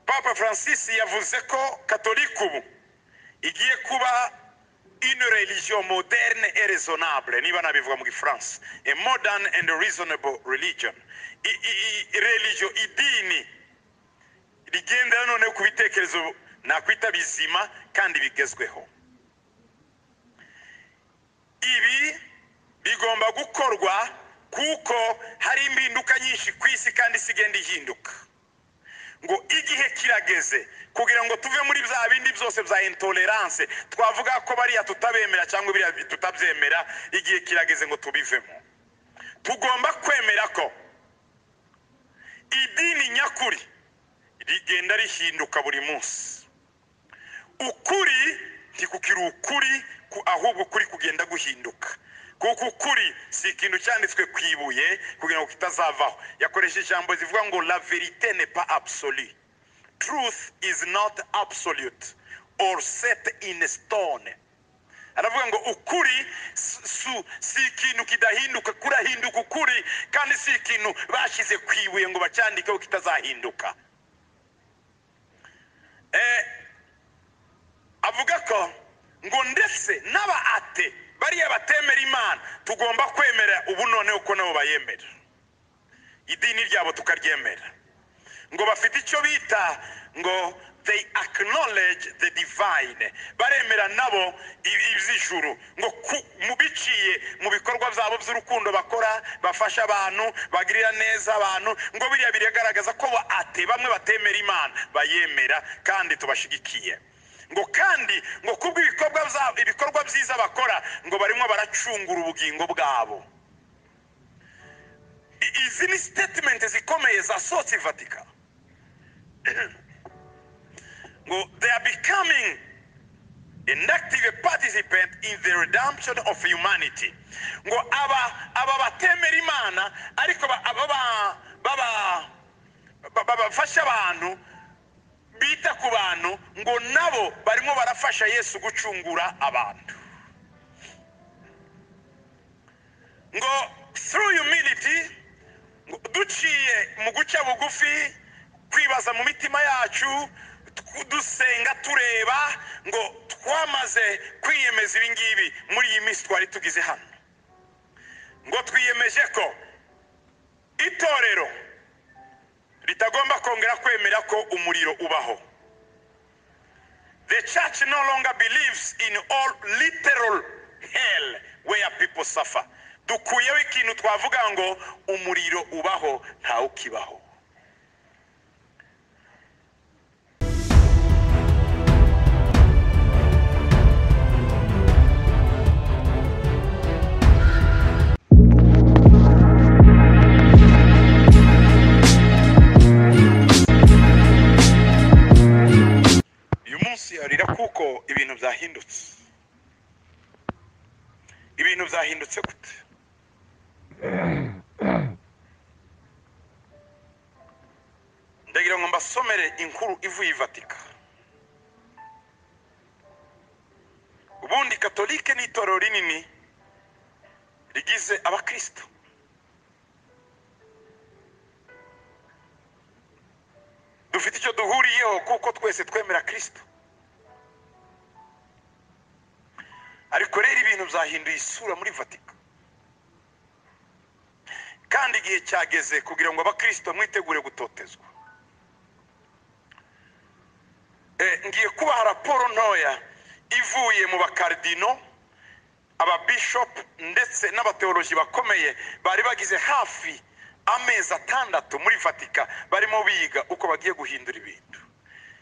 papa francis yavuze ko katolika ubu igiye kuba une religion moderne et raisonnable niba nabivuga mu gifaransa a modern and reasonable religion I- i- i- religion idini rigendera noneho ku bitekerezo nakwita bizima kandi bigezweho ibi bigomba gukorwa kuko hari impinduka nyinshi ku isi kandi isi igenda ihinduka ngo igihe kirageze kugira ngo tuve muri bya bindi byose bya intolerance twavuga ko bariya tutabemera cyangwa biriya tutabyemera igihe kirageze ngo tubivemo tugomba kwemera ko idini nyakuri rigenda rihinduka buri munsi ukuri ntikukiri ukuri ku- ahubwo ukuri kugenda guhinduka kuko ukuri si ikintu cyanditswe ku ibuye kugira ngo kitazavaho yakoresha ijambo zivuga ngo la verite ne pas absolue truth is not absolute or set in stone aravuga ngo ukuri si su- si ikintu kidahinduka kurahinduka ukuri kandi si ikintu bashyize ku ibuye ngo bacyandikeho kitazahinduka eh, avuga ko ngo ndetse n'aba ate bariya batemera imana tugomba kwemera ubu noneho ko nabo bayemera idini ryabo tukaryemera ngo bafite icyo bita ngo they acknowledge the divine baremera nabo ibi- iby'ijuru ngo ku- mu biciye mu bikorwa byabo by'urukundo bakora bafasha abantu bagirira neza abantu ngo biriya biragaragaza ko ba ate bamwe batemera imana bayemera kandi tubashigikiye ngo kandi ngo kubwo ibikorwa bya- ibikorwa byiza bakora ngo barimo baracungura ubugingo bwabo I- izi ni statement zikomeye zasohotse i vatikani ngo they are becoming an active participant in the redemption of humanity ngo aba aba batemera imana ariko ba- aba ba- baba- ba- ba- bafasha abantu bita ku bantu ngo nabo barimo barafasha yesu gucungura abantu ngo through humility ngo duciye mu guca bugufi kwibaza mu mitima yacu tu- dusenga tureba ngo twamaze kwiyemeza ibi ngibi muri iyi minsi twari tugize hano ngo twiyemeje ko itorero ritagomba kongera kwemera ko umuriro ubaho The church no longer believes in all literal hell where people suffer. Dukuyeho ikintu twavuga ngo umuriro ubaho ntawukibaho. Uyu munsi arira kuko ibintu byahindutse. Ibintu byahindutse gute? Ndagira ngo mbasomere inkuru ivuye i Vatika. Ubundi Katolike ni itorero rinini rigize abakristo. Dufite icyo duhuriyeho kuko twese twemera Kristo. ariko rero ibintu byahinduye isura muri vatika kandi igihe cyageze kugira ngo abakristo mwitegure gutotezwa Eh, ngiye kubaha raporo ntoya ivuye mu bakardino ababishopu ndetse n'abateoloji bakomeye bari bagize hafi amezi atandatu muri vatika barimo biga uko bagiye guhindura ibintu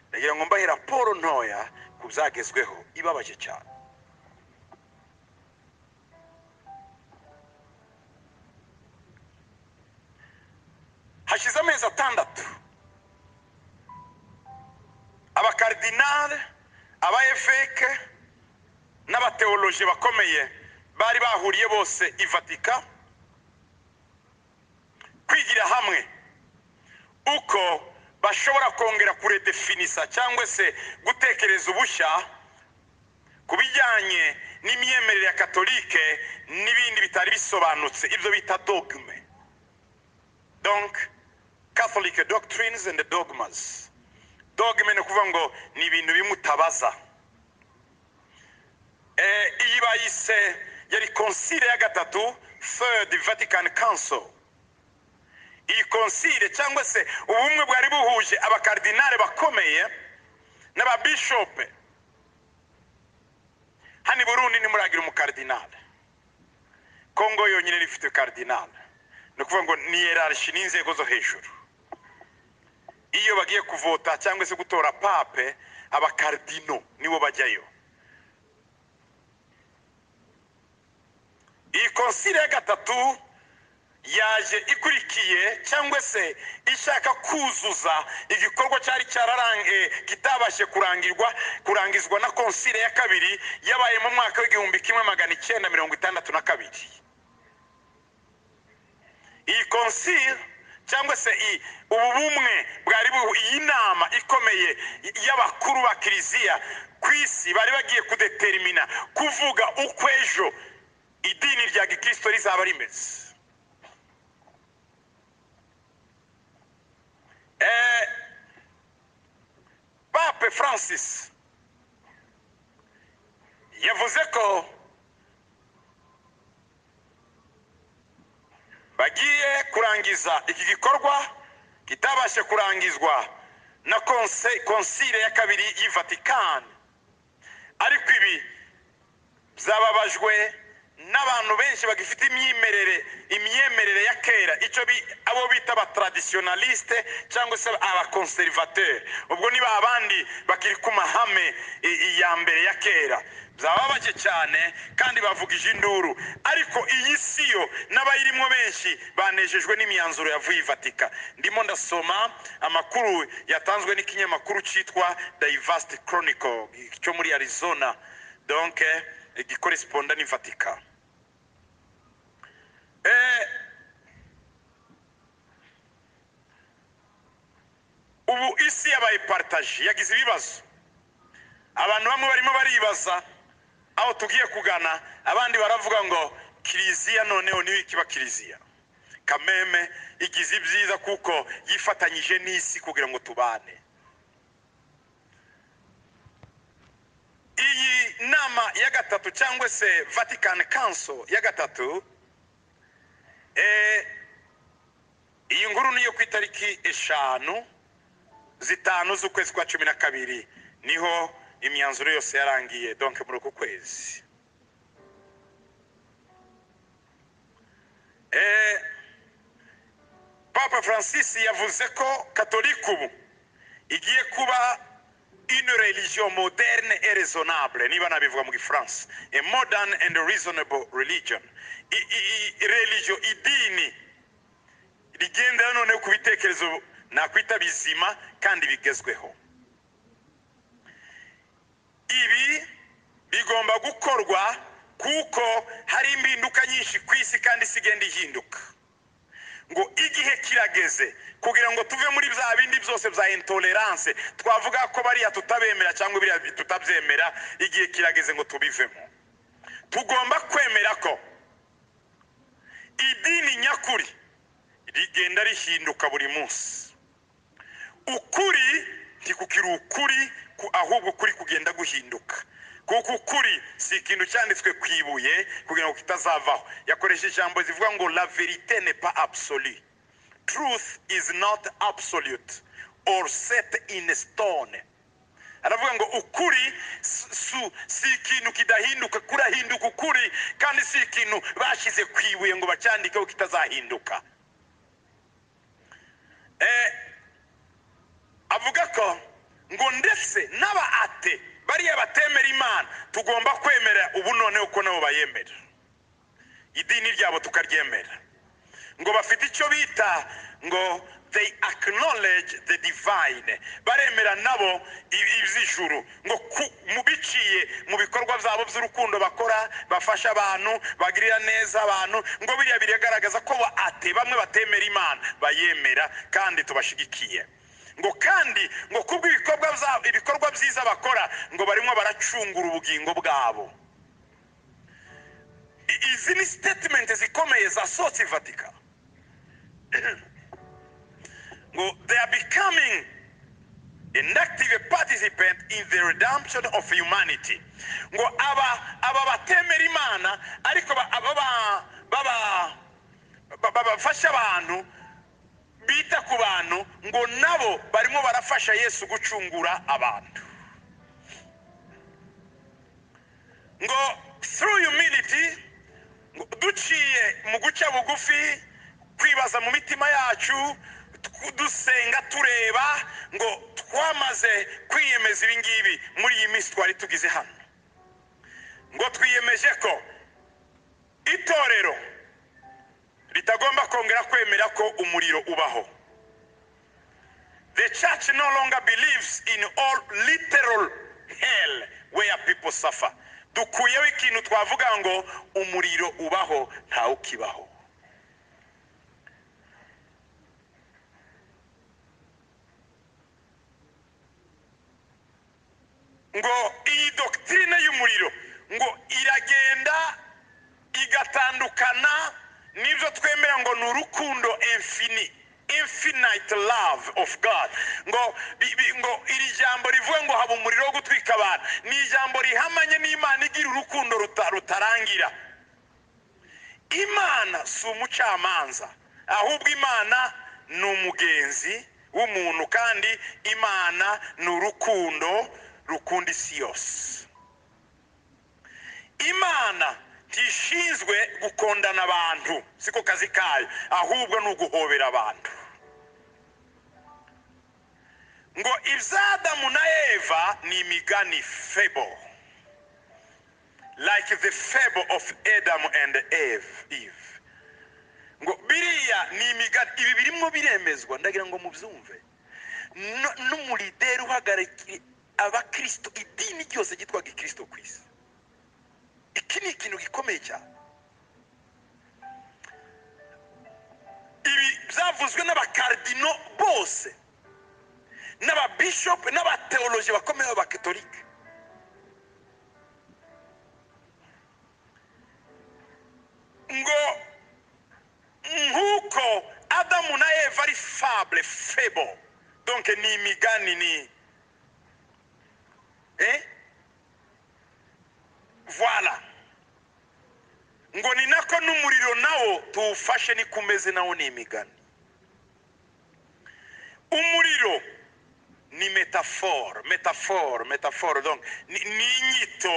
ndagira ngo mbahe raporo ntoya ku byagezweho ibabaje cyane hashize amezi atandatu abakaridinari abaefeke n'abateoloji bakomeye bari bahuriye bose i vatika kwigira hamwe uko bashobora kongera kuredefinisa cyangwa se gutekereza ubushya ku bijyanye n'imyemerere ya katolike n'ibindi bitari bisobanutse ibyo bita dogme donc catholic doctrines and dogmas dogimene kuvuga ngo ni ibintu bimutabaza Eh, iyi bayise yari konsile ya gatatu third vatican council iyi konsile cyangwa se ubumwe bwari buhuje abakardinale bakomeye n'ababishope hano i burundi ntimuragira umukardinale kongo yonyine rifite kardinale ni ukuvuga ngo ni yerarishi n'inzego zo hejuru iyo bagiye kuvota cyangwa se gutora pape abakardino nibo bajyayo iyi konsile ya gatatu yaje ikurikiye cyangwa se ishaka kuzuza igikorwa cyari cyararangiye kitabashije kurangirwa kurangizwa na konsile ya kabiri yabaye mu mwaka w'igihumbi kimwe magana icyenda mirongo itandatu na kabiri iyi konsile cyangwa se iyi- ubu bumwe bwari bu- iyi nama ikomeye y'abakuru ba kiliziya ku isi bari bagiye kudeterimina kuvuga uko ejo idini rya gikristo rizaba rimeze Eh, pape francis yavuze ko bagiye kurangiza iki gikorwa kitabashe kurangizwa na konse- konsile ya kabiri y'i vatican ariko ibi byababajwe n'abantu benshi bagifite imyemerere imyemerere ya kera icyo bi- abo bita abatraditionaliste cyangwa se abakonservateur ubwo niba abandi bakiri ku mahame i- i- ya mbere ya kera byababaje cyane kandi bavugije induru ariko iyi si yo n'abayirimo benshi banejejwe n'imyanzuro yavuye i vatika ndimo ndasoma amakuru yatanzwe n'ikinyamakuru cyitwa diversity chronicle cyo muri arizona donc eh, gikoresponda ni vatika Eh, ubu isi yabaye paritaje yagize ibibazo abantu bamwe barimo baribaza aho tugiye kugana abandi baravuga ngo kiliziya noneho niyo ikiba kiliziya kameme igize ibyiza kuko yifatanyije n'isi kugira ngo tubane iyi nama ya gatatu cyangwa se vatican council ya gatatu eh, iyi nkuru ni iyo ku itariki eshanu zitanu z'ukwezi kwa cumi na kabiri niho imyanzuro yose yarangiye donke muri uku kwezi Eh, papa francis yavuze ko katolika ubu igiye kuba une religion moderne et raisonnable niba nabivuga mu gifaransa a modern and reasonable religion I- i- i- religion idini rigendera noneho ku bitekerezo nakwita bizima kandi bigezweho ibi bigomba gukorwa kuko hari impinduka nyinshi ku isi kandi isi igenda ihinduka ngo igihe kirageze kugira ngo tuve muri bya bindi byose bya intolerance twavuga ko bariya tutabemera cyangwa biriya tutabyemera igihe kirageze ngo tubivemo tugomba kwemera ko idini nyakuri rigenda rihinduka buri munsi ukuri ntikukiri ukuri ku- ahubwo ukuri kugenda guhinduka kuko ukuri si ikintu cyanditswe ku ibuye kugira ngo kitazavaho yakoresha ijambo zivuga ngo la verite ne pas absolue truth is not absolute or set in stone aravuga ngo ukuri si su- si ikintu kidahinduka kurahinduka ukuri kandi si ikintu bashyize ku ibuye ngo bacyandikeho kitazahinduka Eh, avuga ko ngo ndetse n'aba ate bariya batemera imana tugomba kwemera ubu noneho ko nabo bayemera idini ryabo tukaryemera ngo bafite icyo bita ngo they acknowledge the divine baremera nabo ibi- iby'ijuru ngo ku- mu biciye mu bikorwa byabo by'urukundo bakora bafasha abantu bagirira neza abantu ngo biriya biragaragaza ko ba ate bamwe batemera imana bayemera kandi tubashigikiye ngo kandi ngo kubwo ibikorwa byabo ibikorwa byiza bakora ngo barimo baracungura ubugingo bwabo I- izi ni statement zikomeye zasohotse i vatika ngo they are becoming an active participant in the redemption of humanity ngo aba aba batemera imana ariko ba- aba ba- baba ba- ba- bafasha abantu bita ku bantu ngo nabo barimo barafasha yesu gucungura abantu ngo through humility ngo duciye mu guca bugufi kwibaza mu mitima yacu tu- dusenga tureba ngo twamaze kwiyemeza ibi ngibi muri iyi minsi twari tugize hano ngo twiyemeje ko itorero ritagomba kongera kwemera ko umuriro ubaho The church no longer believes in all literal hell where people suffer. Dukuyeho ikintu twavuga ngo umuriro ubaho ntawukibaho. Ngo iyi doctrine y'umuriro ngo iragenda igatandukana n'ibyo twemera ngo ni urukundo infini infinite love of God ngo bi- bi- ngo iri jambo rivuga ngo haba umuriro wo gutwika abantu ni ijambo rihamanye n'Imana igira urukundo ruta- rutarangira imana si umucamanza ahubwo imana ni umugenzi w'umuntu kandi imana ni urukundo rukunda isi yose imana ntishinzwe gukondana abantu siko kazi kayo ahubwo ni uguhobera abantu ngo iby'adamu na eva ni imigani fable like the fable of adam and eve eve ngo biriya ni imigani ibi birimo biremezwa ndagira ngo mubyumve No- n'umurideri uhagarariye abakristo idini ryose ryitwa gikristo ku isi iki ni ikintu gikomeye cyane ibi byavuzwe n'abakardino bose n'ababishopu n'abateoloji bakomeye b'abakatolika ngo nk'uko adamu na eva ari fable fable donc ni imigani ni eh? voilà ngo ni nako n'umuriro nawo tuwufashe niko umeze nawo ni imigani umuriro ni metaphore metaphore metaphore donc ni, ni inyito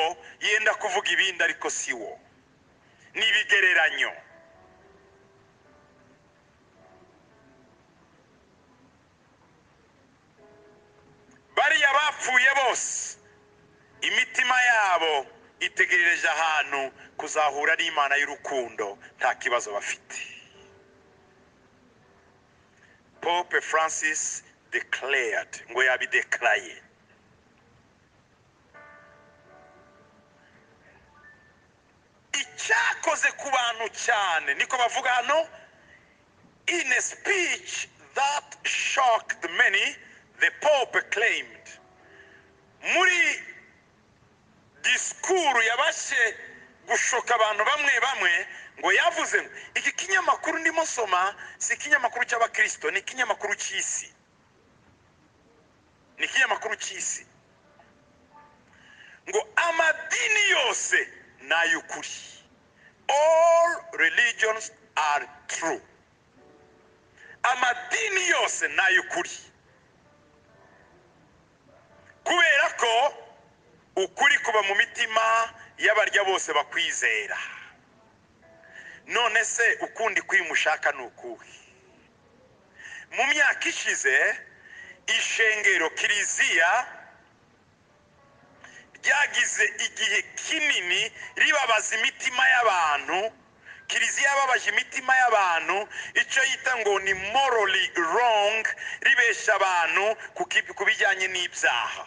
yenda kuvuga ibindi ariko si wo ni ibigereranyo bariya bapfuye bose imitima yabo itegerereje ahantu kuzahura n'imana y'urukundo nta kibazo bafite pope francis declared ngo yabidekaraye icyakoze ku bantu cyane niko bavuga hano In a speech that shocked many, the Pope claimed, muri disikuru yabashe gushoka abantu bamwe bamwe ngo yavuze ngo iki kinyamakuru ndimo soma si ikinyamakuru cy'abakristo ni ikinyamakuru cy'isi ni ikinyamakuru cy'isi ngo amadini yose ni ay'ukuri all religions are true amadini yose ni ay'ukuri kubera ko ukuri kuba mu mitima y'abarya bose bakwizera none se ukundi kwimushaka ni ukuhe mu myaka ishize ishengero kiliziya ryagize igihe kinini ribabaza imitima y'abantu kiliziya yababaje imitima y'abantu icyo yita ngo ni morally wrong ribesha abantu ku ki- ku bijyanye n'ibyaha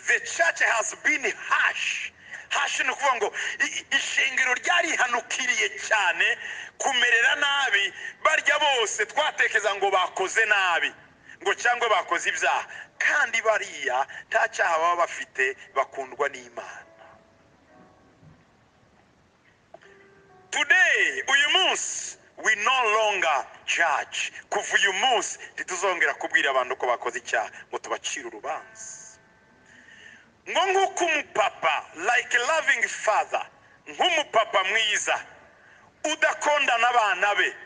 the church has been harsh harsh ni ukuvuga ngo i- i- ishengero ryarihanukiriye cyane kumerera nabi barya bose twatekereza ngo bakoze nabi ngo cyangwa bakoze ibyaha kandi bariya nta cyaha baba bafite bakundwa n'imana today uyu munsi we no longer judge kuva uyu munsi ntituzongera kubwira abantu ko bakoze icyaha ngo tubacire urubanza ngo nk'uko umupapa like a loving father nk'umupapa mwiza udakondana abana be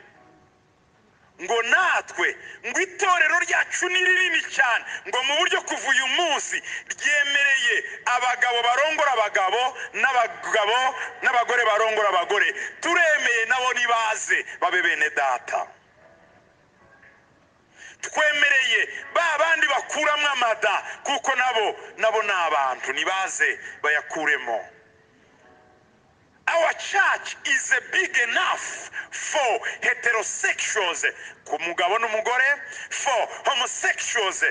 ngo natwe ngo itorero ryacu ni rinini cyane ngo mu buryo kuva uyu munsi ryemereye abagabo barongora abagabo n'abagabo n'abagore barongora abagore turemeye nabo nibaze babe bene data twemereye ba bandi bakuramo amada kuko nabo nabo ni abantu nibaze bayakuremo our church is a big enough for heterosexuals ku mugabo n'umugore for homosexuals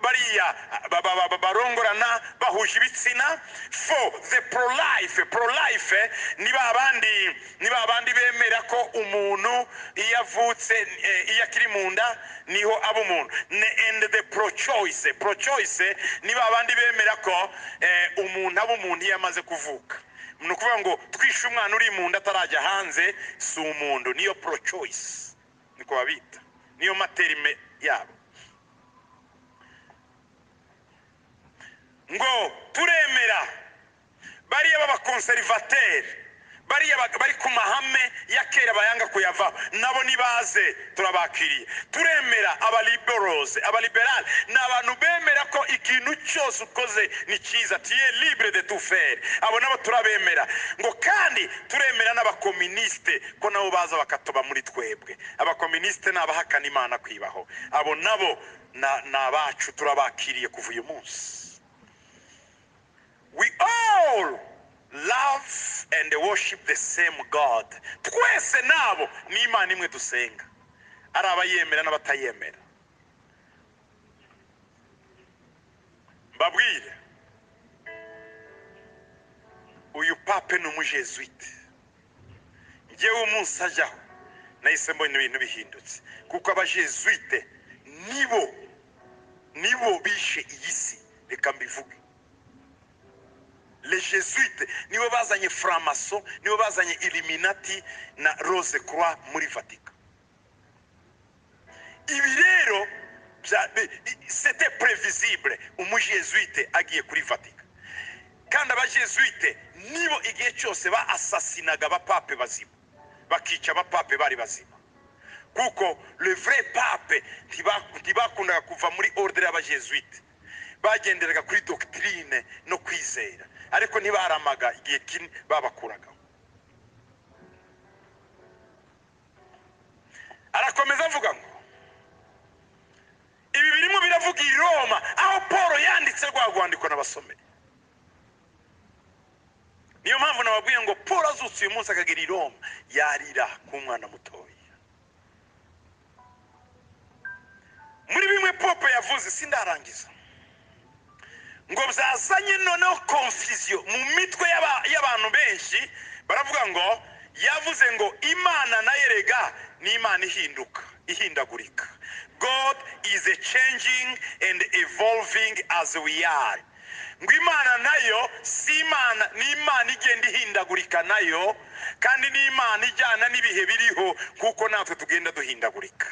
bariya ba- ba- ba- ba- barongorana bahuje ibitsina for the pro-life pro-life ni ba bandi ni ba bandi bemera ko umuntu iyo avutse eh, iyo akiri mu nda niho aba umuntu Ne- and the pro-choice pro-choice ni ba bandi bemera ko eh, umuntu aba umuntu iyo amaze kuvuka ni ukuvuga ngo twishe umwana uri mu nda atarajya hanze si umuntu niyo pro choice niko babita niyo materime yabo ngo turemera bariya b'abakonserivateri bariya ba- bari ku mahame ya kera bayanga kuyavaho nabo nibaze turabakiriye turemera abaliboroze abaliberali ni abantu bemera ko ikintu cyose ukoze ni cyiza tiye libre de tout faire abo nabo turabemera ngo kandi turemera n'abakominisite ko nabo baza bakatoba muri twebwe abakominisite ni abahakana imana kwibaho abo nabo na- ni abacu turabakiriye kuva uyu munsi we all love and worship the same God. Twese nabo ni Imana imwe dusenga, ari abayemera n'abatayemera. Mbabwire, uyu pape ni umujesuite. Njyewe umunsi ajyaho nahise mbona ibintu bihindutse, kuko abajesuite nibo nibo bishe iyi si. Reka mbivuge. les jésuites nibo bazanye framaso nibo bazanye illuminati na rose croix muri vatika ibi rero bya- bi- i- c'était prévisible umujesuite agiye kuri vatika kandi abajesuite nibo igihe cyose baasasinaga abapape bazima bakica abapape bari bazima kuko le vrai pape ntiba- ntibakundaga kuva muri ordre y'abajesuite bagenderaga kuri doctrine no kwizera ariko ntibaramaga igihe kinini babakuragaho arakomeza avuga ngo ibi birimo biravuga i roma aho paul yanditse rwa rwandiko n'abasomeri niyo mpamvu nababwiye ngo paul azutse uyu munsi akagera i roma yarira k'umwana mutoya muri bimwe pope yavuze sindarangiza ngo byazanye noneho konfisiyo mu mitwe y'aba- y'abantu benshi baravuga ngo yavuze ngo imana nayo rega ni imana ihinduka ihindagurika god is a changing and evolving as we are ngo imana nayo si imana ni imana igenda ihindagurika nayo kandi ni imana ijyana n'ibihe biriho kuko natwe tugenda duhindagurika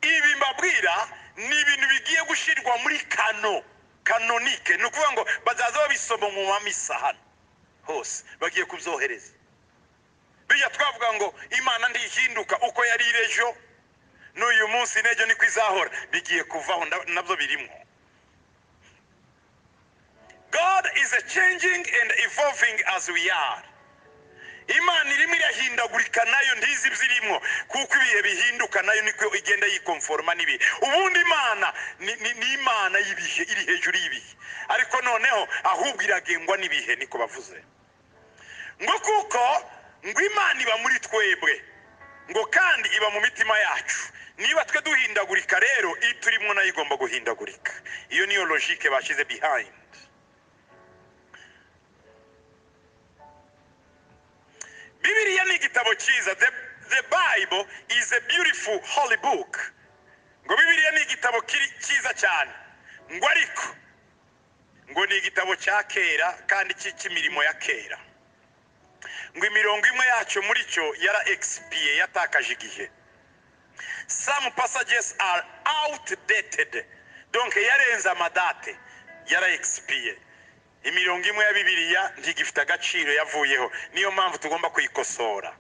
ibi mbabwira ni ibintu bigiye gushyirwa muri kano kanonike ni ukuvuga ngo bazaza babisoma mu mamisa hano hose bagiye kubyohereza bijya twavuga ngo imana ntihinduka uko yari iri ejo n'uyu munsi n'ejo niko izahora bigiye kuvaho nda- nabyo birimo god is a changing and evolving as we are imana irimo irahindagurika nayo ntizi ibyirimwo kuko ibihe bihinduka nayo niko igenda yikonforoma n'ibihe ubundi imana ni, ni, ni imana y'ibihe iri hejuru y'ibihe ariko noneho ahubwo iragengwa n'ibihe niko bavuze ngo kuko ngo imana iba muri twebwe ngo kandi iba mu mitima yacu niba twe duhindagurika rero iyo turimo nayo igomba guhindagurika iyo niyo logike bashyize behind Bibiliya ni igitabo cyiza. The, the Bible is a beautiful holy book. Ngo Bibiliya ni igitabo kiri- cyiza cyane. Ngo ariko ngo ni igitabo cya kera kandi cy'imirimo ya kera. ngo imirongo imwe yacyo muri cyo yara egisipiye yatakaje igihe some passages are outdated donc yarenze amadate yara egisipiye imirongo imwe ya bibiliya ntigifite agaciro yavuyeho niyo mpamvu tugomba kuyikosora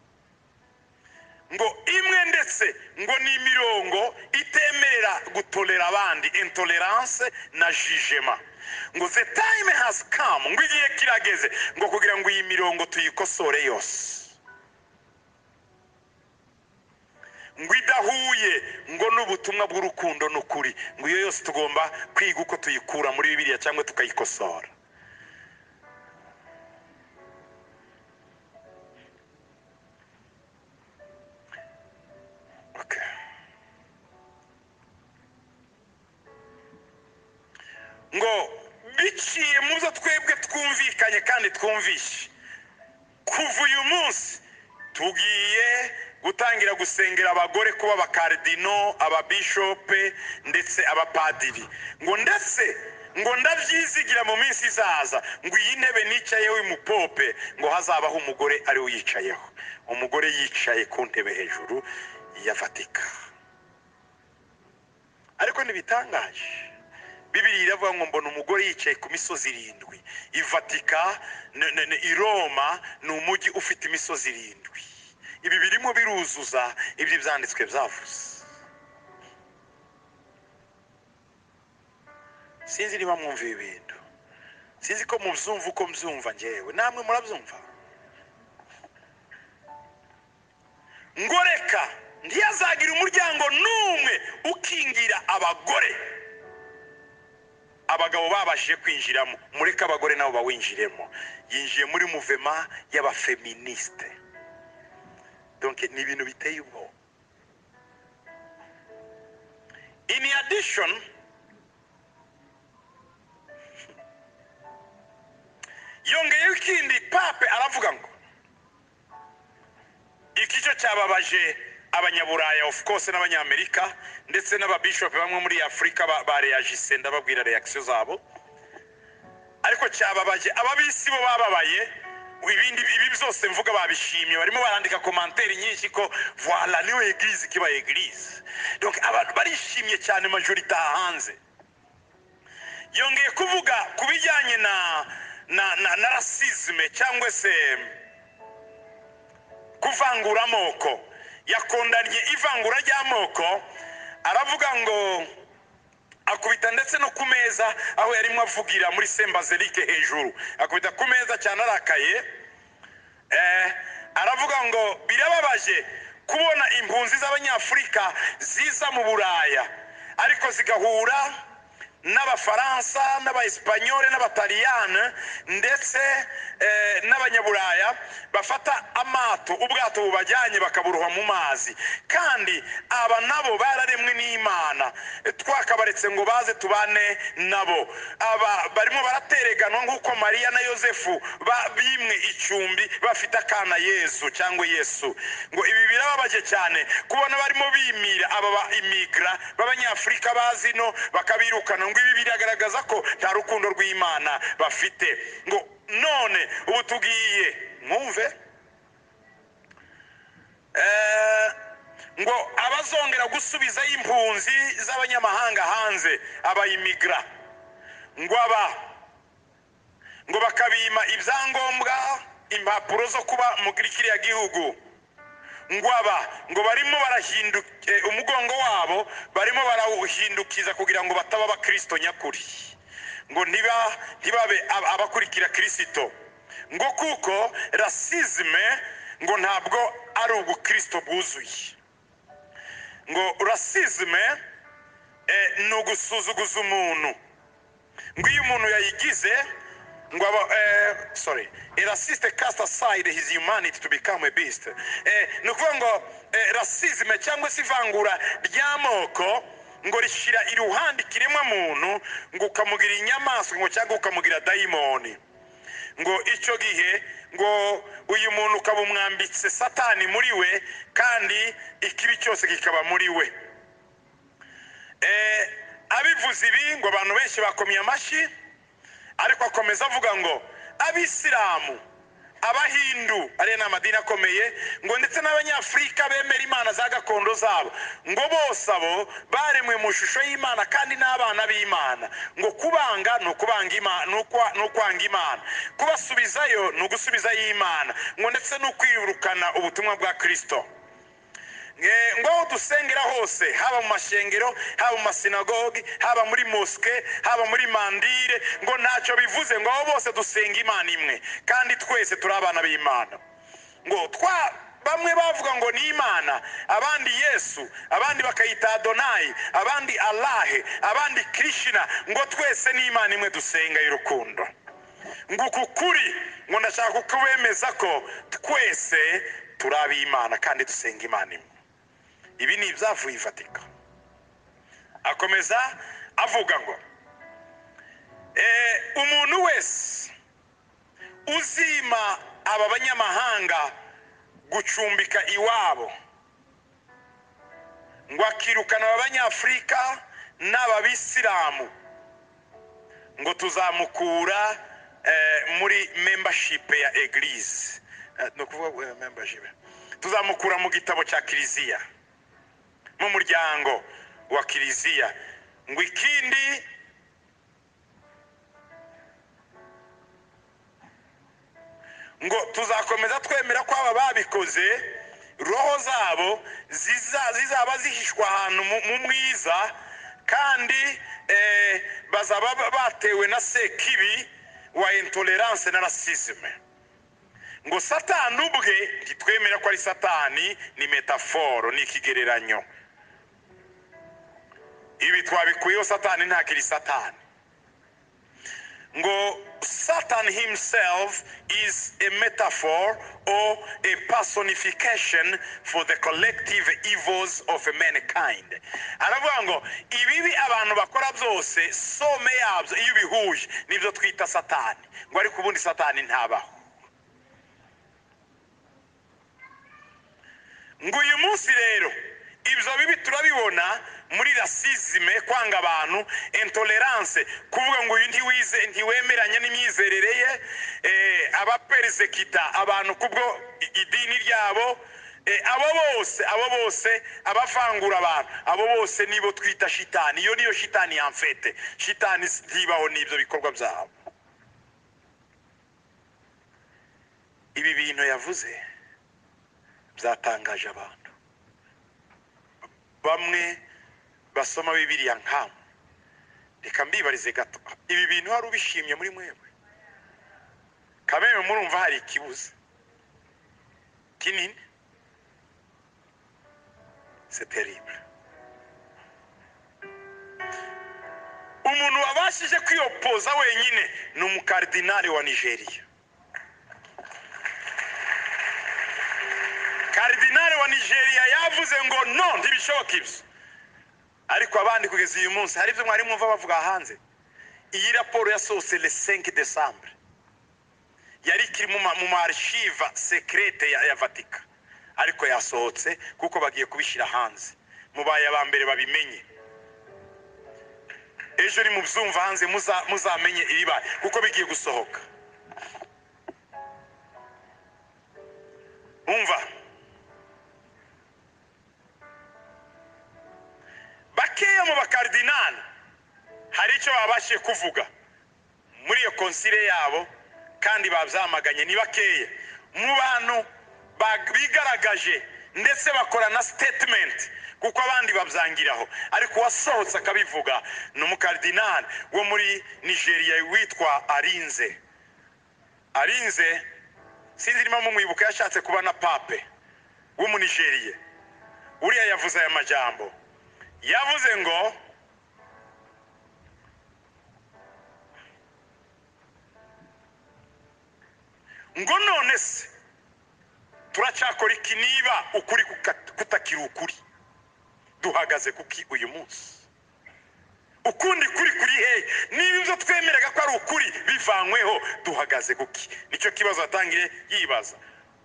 ngo imwe ndetse ngo ni imirongo itemerera gutorera abandi intolerance na jijema ngo the time has come ngo igihe kirageze ngo kugira ngo iyi mirongo tuyikosore yose ngo idahuye ngo n'ubutumwa bw'urukundo n'ukuri ngo iyo yose tugomba kwiga uko tuyikura muri bibiliya cyangwa tukayikosora Okay. ngo biciye mu byo twebwe twumvikanye kandi twumvishe kuva uyu munsi tugiye gutangira gusengera abagore kuba abakaridino ababishope ndetse abapadiri ngo ndetse ngo ndabyizigira mu minsi izaza ngo iyi ntebe nicayeho umupope ngo hazabaho umugore ariwe uyicayeho umugore yicaye ku ntebe hejuru ya vatika ariko ntibitangaje bibiri iravuga ngo mbona umugore yicaye ku misozi irindwi i vatika n- n- n- i roma ni umujyi ufite imisozi irindwi ibi birimo biruzuza ibyo ibyanditswe byavuze sinzi niba mwumva ibi bintu sinzi ko mubyumva uko mbyumva ngewe namwe murabyumva ngo reka ntiyazagira umuryango n'umwe ukingira abagore abagabo babashije kwinjiramo mureke abagore nabo bawinjiremo yinjiye muri muvema y'abafeministe donc ni ibintu biteye ubwoba in addition yongeyeho ikindi pape aravuga ngo iki cyo cyababaje abanyaburaya of course n'abanyamerika ndetse n'ababishopu bamwe muri afurika ba- bareyajise ndababwira reakisiyo zabo ariko cyababaje ababisi bo bababaye ibindi ibi byose mvuga babishimye barimo barandika komanteri nyinshi ko voila niwe egirize ikiba egirize donc abantu barishimye cyane majorite hanze yongeye kuvuga ku bijyanye na na na, na rasisme cyangwa se kuvangura amoko yakondanye ivangura ry'amoko aravuga ngo akubita ndetse no ku meza aho yarimo avugira muri sembazerike hejuru akubita ku meza cyane arakaye eh, aravuga ngo birababaje kubona impunzi z'abanyafurika ziza mu buraya ariko zigahura n'abafaransa n'abaesipanyole n'abataliyane ndetse eh, n'abanyaburaya bafata amato ubwato bubajyanye bakaburoha mu mazi kandi aba nabo bararemwe n'imana twakabaretse ngo baze tubane nabo aba barimo baratereganwa nk'uko mariya na yosefu ba- bimwe icumbi bafite akana yesu cyangwa yesu ngo ibi birababaje cyane kubona barimo bimira aba ba imigra b'abanyafurika bazino bakabirukana ngo ibi biragaragaza ko nta rukundo rw'imana bafite ngo none ubu tugiye mwumve Eh, ngo abazongera gusubizayo impunzi z'abanyamahanga hanze abayimigra ngo aba ngo bakabima ibyangombwa impapuro zo kuba mu kiriya gihugu ngo aba ngo barimo barahinduka eh, umugongo wabo barimo barawuhindukiza kugira ngo bataba abakristo nyakuri ngo ntiba ntibabe ab- abakurikira kirisito ngo kuko rasizime ngo ntabwo ari ubukristo bwuzuye ngo rasizime eh, ni ugusuzuguza umuntu ngo iyo umuntu yayigize ngo aba eh, sorry a racist cast aside his humanity to become a beast eh, ni ukuvuga ngo eh, racisme cyangwa se ivangura ry'amoko ngo rishyira iruhande ikiremwa muntu ngo ukamugira inyamaswa ngo cyangwa ukamugira dayimoni ngo icyo gihe ngo uyu muntu ukaba umwambitse satani muri we kandi ikibi cyose kikaba muri we Eh, abivuze ibi ngo abantu benshi bakomye amashyi ariko akomeza avuga ngo abisilamu abahindu ariyo ni amadini akomeye ngo ndetse n'abanyafurika bemera imana za gakondo zabo ngo bose abo baremwe mu ishusho y'imana kandi n'abana b'imana ngo kubanga ni ukubanga Imana- ni ukwa- ni ukwanga imana kubasubizayo ni ugusubizayo imana ngo ndetse no kwirukana ubutumwa bwa kirisito Nge- ngaho dusengera hose haba mu mashengero haba mu masinagogi haba muri moske haba muri mandire ngo ntacyo bivuze ngo aho bose dusenga imana imwe kandi twese turi abana b'imana ngo twa bamwe bavuga ngo ni imana abandi yesu abandi bakayita adonayi abandi alahe abandi krishina ngo twese ni imana imwe dusenga y'urukundo ngo uku kuri ngo ndashaka kubemeza ko twese turi ab'imana kandi dusenga imana imwe ibi ni ibyavuye ifatika akomeza avuga ngo "Eh, umuntu wese uzima aba banyamahanga gucumbika iwabo ngo akirukana abanyafurika n'ababisilamu ngo tuzamukura eh, muri membership ya eglise Eh, ni ukuvuga eh, membership tuzamukura mu gitabo cya kiliziya mu muryango wa kiliziya ngo ikindi ngo tuzakomeza twemera ko aba babikoze roho zabo ziza- zizaba zihishwa ahantu mu mu mwiza kandi eh, bazaba ba- batewe na sekibi wa intolerance na rasisme ngo satani ubwe ntitwemera ko ari satani ni metaforo ni ikigereranyo ibi twabikuyeho satani ntakiri satani ngo Satan himself is a metaphor or a personification for the collective evils of mankind. Aravuga ngo ibibi abantu bakora byose some yabyo iyo ubihuje nibyo twita Satani. Ngo ariko ubundi Satani ntabaho. ngo uyu munsi rero ibyo bibi turabibona muri rasizime kwanga abantu intolerance kuvuga ngo uyu ntiwize ntiwemeranya n'imyizerere ye eh, abaperesekita abantu kubwo i- idini ryabo eh, abo bose abo bose abavangura abantu abo bose nibo twita shitani iyo niyo shitani yamfete shitani ntibaho n'ibyo bikorwa byabo ibi bintu yavuze byatangaje abantu bamwe basoma bibiliya nkawe reka mbibarize gato ibi bintu hari ubishimye muri mwebwe kameme murumva hari ikibuza kinini c'est terrible umuntu wabashije kwiyopoza wenyine ni umukardinali wa nigeria kardinali wa nigeria yavuze ngo no ntibishoboka ibyo ariko abandi kugeza uyu munsi hari ibyo mwari mwumva bavuga hanze iyi raporo yasohotse le 5 decembre yari ikiri mu ma- mu maarchive secrete ya, ya vatika ariko yasohotse kuko bagiye kubishyira hanze mubaye aba mbere babimenye ejo ni mubyumva hanze muza- muzamenye ibibaye kuko bigiye gusohoka umva bakeya mu bakardinali hari icyo babashije kuvuga muri iyo konsile yabo kandi babyamaganye ni bakeya mu bantu ba- bigaragaje ndetse bakora na statement kuko abandi babyangiraho ariko uwasohotse akabivuga ni umukardinali wo muri nigeria witwa arinze arinze sinzi niba mumwibuka yashatse kuba na pape w'umunigeriye uriya yavuze aya majambo yavuze ngo ngo none se turacyakora iki niba ukuri kuka- kutakiri ukuri duhagaze kuki uyu munsi ukundi kuri kuri hehe niba ibyo twemeraga ko ari ukuri bivanyweho duhagaze kuki nicyo kibazo atangire yibaza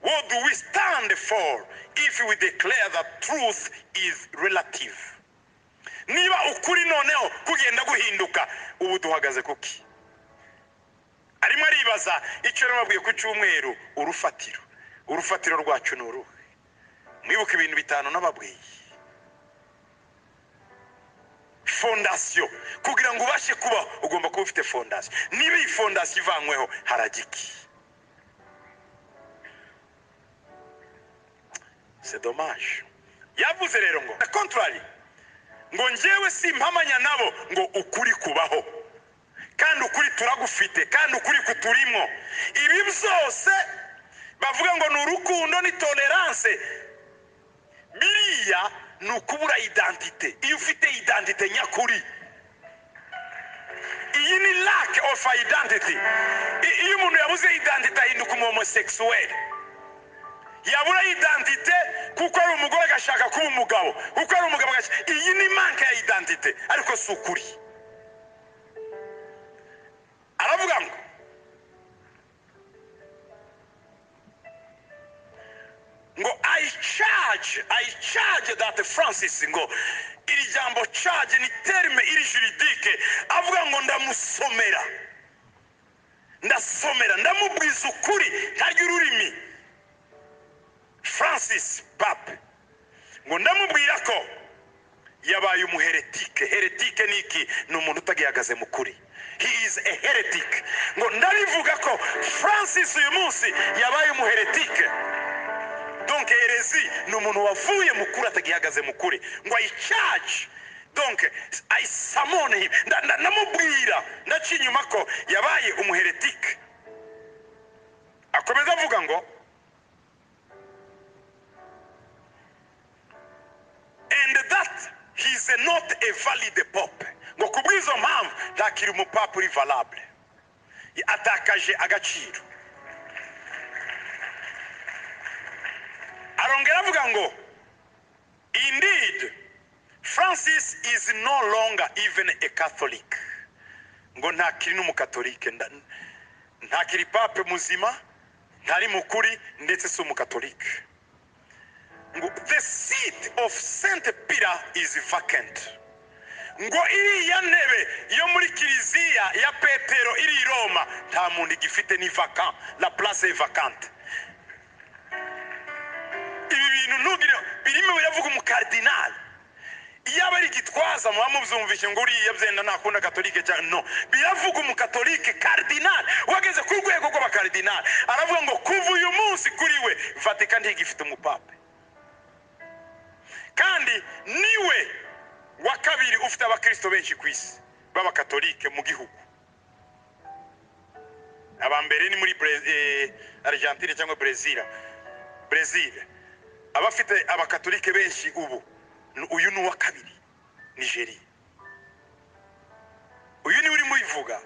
what do we stand for if we declare that truth is relative niba ukuri noneho kugenda guhinduka ubu duhagaze kuki arimo aribaza kwibaza icyo nababwiye ku cyumweru urufatiro urufatiro rwacu ni uruhe mwibuke ibintu bitanu nababwiye fondasiyo kugira ngo ubashe kubaho ugomba kuba ufite fondasiyo niba iyi fondasiyo ivanyweho haragiki c'est dommage yavuze rero ngo na contrary ngo njyewe simpamanya nabo ngo ukuri kubaho kandi ukuri turagufite kandi ukuri kuturimo ibi byose bavuga ngo ni urukundo ni tolerance biriya ni ukubura identite iyo ufite identite nyakuri iyi ni lack of identity I- iyo umuntu yabuze identite ahinduka umuhomosekisuweli yabura identite kuko ari umugore agashaka kuba umugabo kuko ari umugabo agashaka iyi ni manke ya identite ariko si ukuri aravuga ngo ngo i charge i charge that francis ngo iri jambo charge ni terme iri juridike avuga ngo ndamusomera ndasomera ndamubwiza ukuri ntaryo ururimi francis pape ngo ndamubwira ko yabaye umuheretike heretike ni iki ni umuntu utagihagaze mu kuri he is a heretic ngo ndarivuga ko francis uyu munsi yabaye umuheretike donc herezi ni umuntu wavuye mu kuri atagihagaze mu kuri ngo ayicaje donc ayisamone nda- nda- ndamubwira ndaciye inyuma ko yabaye umuheretike akomeza avuga ngo and that he is not a valid pope ngo kubw'izo mpamvu ntakiri umupapa uri valable atakaje agaciro arongera avuga ngo indeed francis is no longer even a catholic ngo ntakiri n'umukatolike nda- ntakiri pape muzima ntari mukuri ndetse si umukatolike ngo the seat of saint peter is vacant ngo iriya ntebe yo muri kiliziya ya petero iri i roma nta muntu igifite ni vacant la place est vacante ibi bintu ntugire birimo biravuga umukardinali iyo aba ari igitwaza muba mubyumvishe ngo uriya byenda ntakunda katolike cyane no biravuga umukatolike kardinali wageze ku rwego rw'abakardinali aravuga ngo kuva uyu munsi kuri we vatika ntigifite umupape kandi niwe wa kabiri ufite abakristo benshi ku isi b'abakatolike mu gihugu aba mbere ni muri Bra- eh, argentine cyangwa brezil brezil abafite abakatolike benshi ubu ni- uyu ni uwa kabiri nigeria uyu niwe urimo uyivuga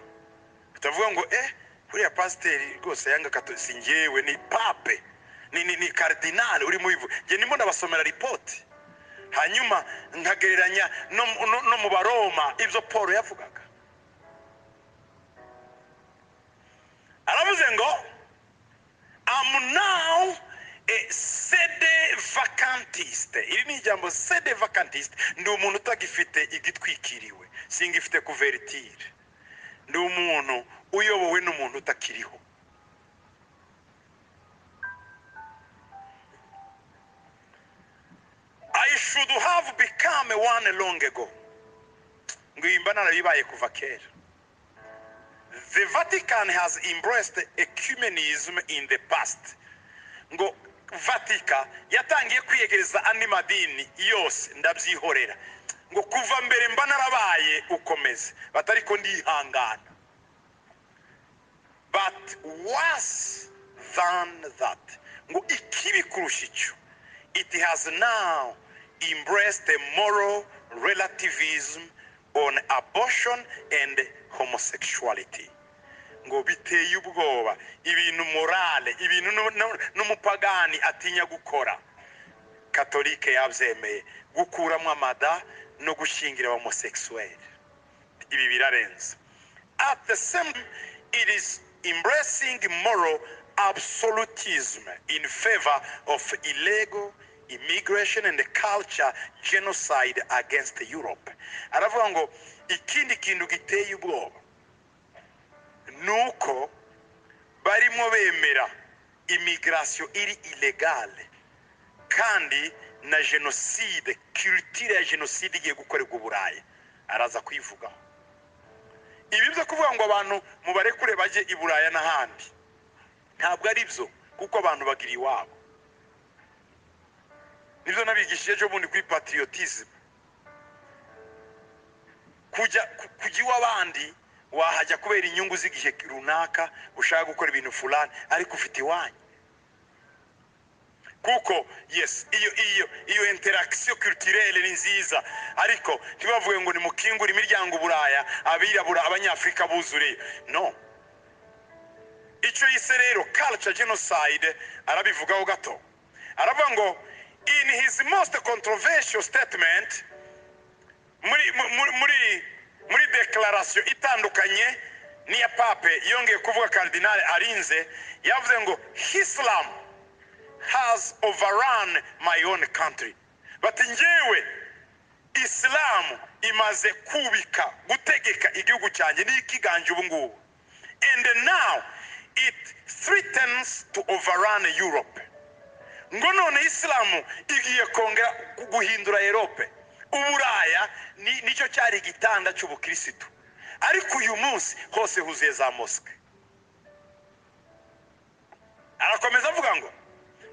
tutavuga ngo eh uriya pasiteri rwose yanga kato si njyewe ni pape ni ni, ni kardinali urimo uyivuga njye ndimo ndabasomera ripoti hanyuma nkagereranya no, mu- no, no mu baroma ibyo paul yavugaga aravuze ngo am now a sede vacantist iri ni ijambo sede vacantist ndi umuntu utagifite igitwikiriwe singifite kuveritire ndi umuntu uyobowe n'umuntu utakiriho i should have become one long ago ngo iyi mba narabibaye kuva kera the vatican has embraced ecumenism in the past ngo vatika yatangiye kwiyegereza andi madini yose ndabyihorera ngo kuva mbere mba narabaye ukomeze batari ko ndihangana but worse than that ngo ikibi kurusha icyo it has now embraced a moral relativism on abortion and homosexuality ngo biteye ubwoba ibintu morale ibintu nu- nu- n'umupagani atinya gukora katolike yabyemeye gukuramo amada no gushyingira homosekisuweli ibi birarenze at the same time, it is embracing moral absolutism in favor of illegal immigration and culture genocide against europe aravuga ngo ikindi kintu giteye ubwoba ni uko barimo bemera imigirasiyo iri ilegale kandi na jenoside kiritire ya jenoside igiye gukorerwa uburayi araza kuyivugaho ibi byo kuvuga ngo abantu mubare kure bajye i buraya n'ahandi ntabwo ari byo kuko abantu bagira iwabo nibyo nabigishije ejo bundi kuri patriotism kujya ku- kujya iw'abandi wahajya kubera inyungu z'igihe runaka ushaka gukora ibintu fulani ariko ufite iwanyu kuko yes iyo iyo iyo interakisiyo kirutirere ni nziza ariko ntibavuge ngo nimukingure imiryango uburaya abirabura abanyafurika buzuriye no icyo yise rero culture genocide arabivugaho gato aravuga ngo in his most controversial statement muri muri muri muri declaration itandukanye n'iya pape yongeye kuvuga cardinal arinze yavuze ngo islam has overrun my own country bati ngewe isilamu imaze kubika gutegeka igihugu cyanjye n'ikiganje ubu ngubu and now it threatens to overrun europe ngo none isilamu igiye kongera gu- guhindura erope uburaya ni- nicyo cyari igitanda cy'ubukirisitu ariko uyu munsi hose huzuye za mosike arakomeza avuga ngo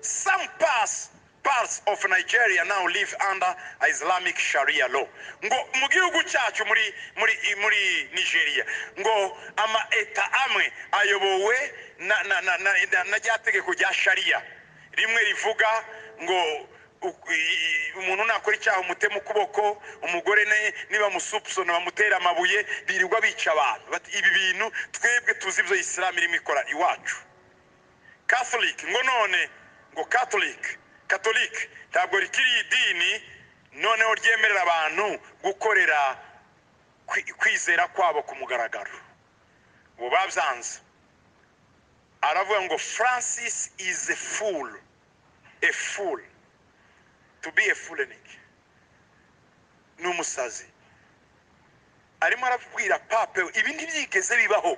some parts, parts of nigeria now live under islamic sharia law ngo mu gihugu cyacu muri muri muri nigeria ngo ama eta amwe ayobowe na na na na, na, na rya tegeko rya sharia rimwe rivuga ngo u- i- i- umuntu nakora icyaha umutema ukuboko umugore ne- niba musupsona bamutera amabuye birirwa bica abantu Bati, ibi bintu twebwe tuzi ibyo isilamu irimo ikora iwacu catholic ngo none ngo catholic catholic ntabwo rikiri idini noneho ryemerera abantu gukorera kwi- kwizera kwabo ku mugaragaro ubu babyanze aravuga ngo francis is a fool a fool to be a fool ni iki? ni umusazi arimo arabwira pape we, ibi ntibyigeze bibaho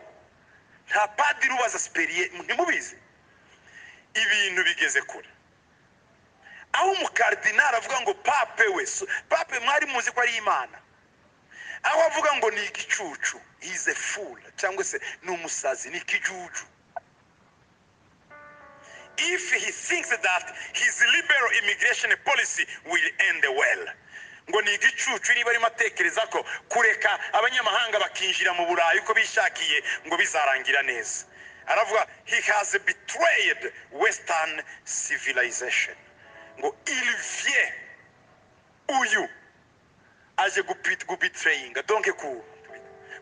nta padiri ubaza siperiye ntimubizi ibintu bigeze kure aho umukardinari avuga ngo pape we so- pape mwari muzi ko ari imana aho avuga ngo ni igicucu ize fula cyangwa se ni umusazi ni ikijuju if he thinks that his liberal immigration policy will end well ngo ni igicucu niba arimo atekereza ko kureka abanyamahanga bakinjira mu burayi uko bishakiye ngo bizarangira neza aravuga he has betrayed western civilization ngo ilivye uyu aje gupit gubitrayinga donke ku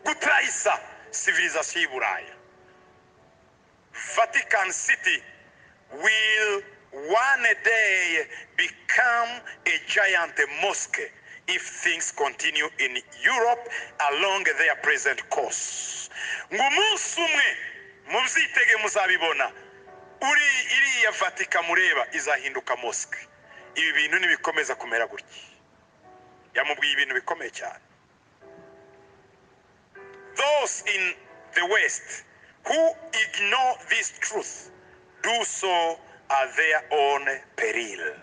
gutrayisa civilization y'i buraya Vatican City will one day become a giant mosque if things continue in Europe along their present course. Ngo umunsi umwe mubyitege muzabibona uri iriya Vatican mureba izahinduka mosque. Ibi bintu nibikomeza kumera gutya. Yamubwiye ibintu bikomeye cyane. Those in the West who ignore this truth do so at their own peril.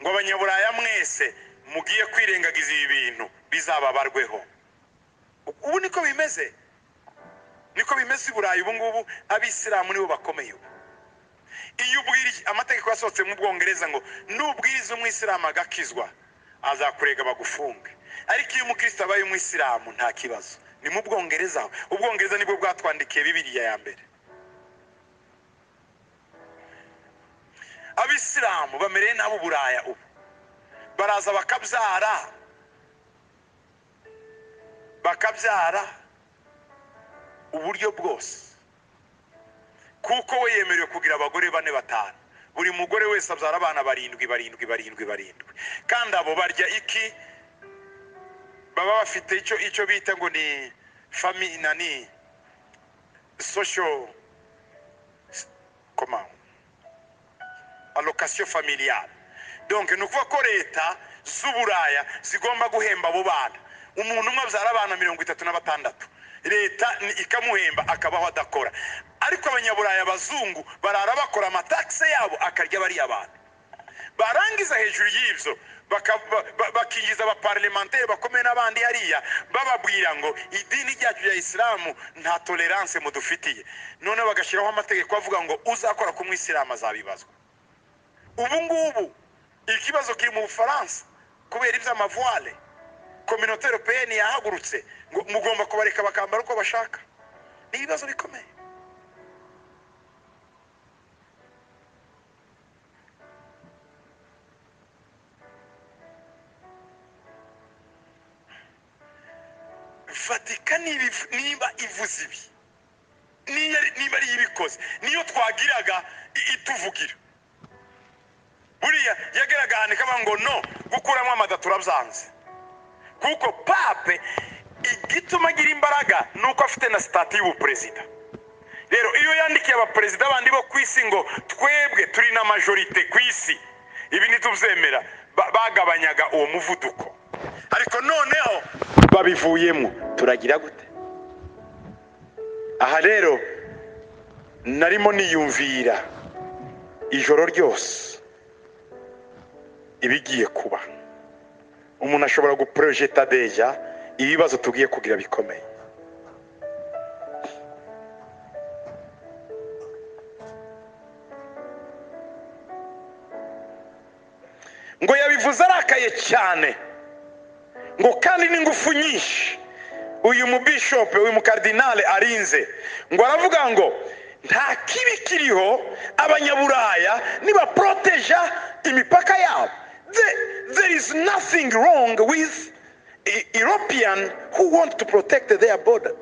Ngo abanyaburaya mwese mugiye kwirengagiza ibi bintu bizababarweho. Ubu niko bimeze. Niko bimeze i Burayi ubu ngubu abisilamu nibo bakomeye ubu. Iyo ubwira amategeko yasohotse mu Bwongereza ngo nubwiriza umwisilamu agakizwa azakurega bagufunge. Ariko iyo umukristo abaye umwisilamu nta kibazo. Ni mu Bwongereza. Ubwongereza nibwo bwatwandikiye Bibiliya ya mbere. abisilamu bamereye n'abo buraya ubu baraza bakabyara bakabyara uburyo bwose kuko we yemerewe kugira abagore bane batanu buri mugore wese abyara abana barindwi barindwi barindwi barindwi kandi abo barya iki baba bafite icyo icyo bita ngo ni fami nani social comment allocation familiale donc ni ukuvuga ko leta z'uburaya zigomba guhemba abo bana umuntu umwe abyara abana mirongo itatu na batandatu leta ni- ikamuhemba akabaho adakora ariko abanyaburaya abazungu barara bakora amatakse yabo akarya bariya bantu barangiza hejuru y'ibyo baka- ba- ba- bakinjiza abaparlementeri bakomeye n'abandi hariya bababwira ngo idini ryacu rya isilamu nta tolerance mudufitiye noneho bagashyiraho amategeko avuga ngo uzakora ku mwisilamu azabibazwa ubu ngubu ikibazo kiri mu bufaransa kubera iby'amavwale kominote europeyeni yahagurutse ngo mugomba kubareka bakambara uko bashaka ni ibibazo bikomeye vatika niba- niba ivuze ibi niyo ari- niba ariyo ibikoze niyo twagiraga i- ituvugira buriya yageraga ahantu ikaba ngo no gukuramo amada turabyanze kuko pape igituma agira imbaraga ni uko afite na sitati y'ubuperezida rero iyo yandikiye abaperezida bandi bo ku isi ngo twebwe turi na majorite ku isi ibi ntitubyemera ba- bagabanyaga uwo muvuduko ariko noneho babivuyemo turagira gute aha rero narimo niyumvira ijoro ryose ibigiye kuba umuntu ashobora guporojeta deja ibibazo tugiye kugira bikomeye ngo yabivuze arakaye cyane ngo kandi n'ingufu nyinshi uyu mubishope uyu mukardinale arinze ngo aravuga ngo nta kibi kiriho abanyaburaya nibaporoteja imipaka yabo there, there is nothing wrong with E- european who want to protect their border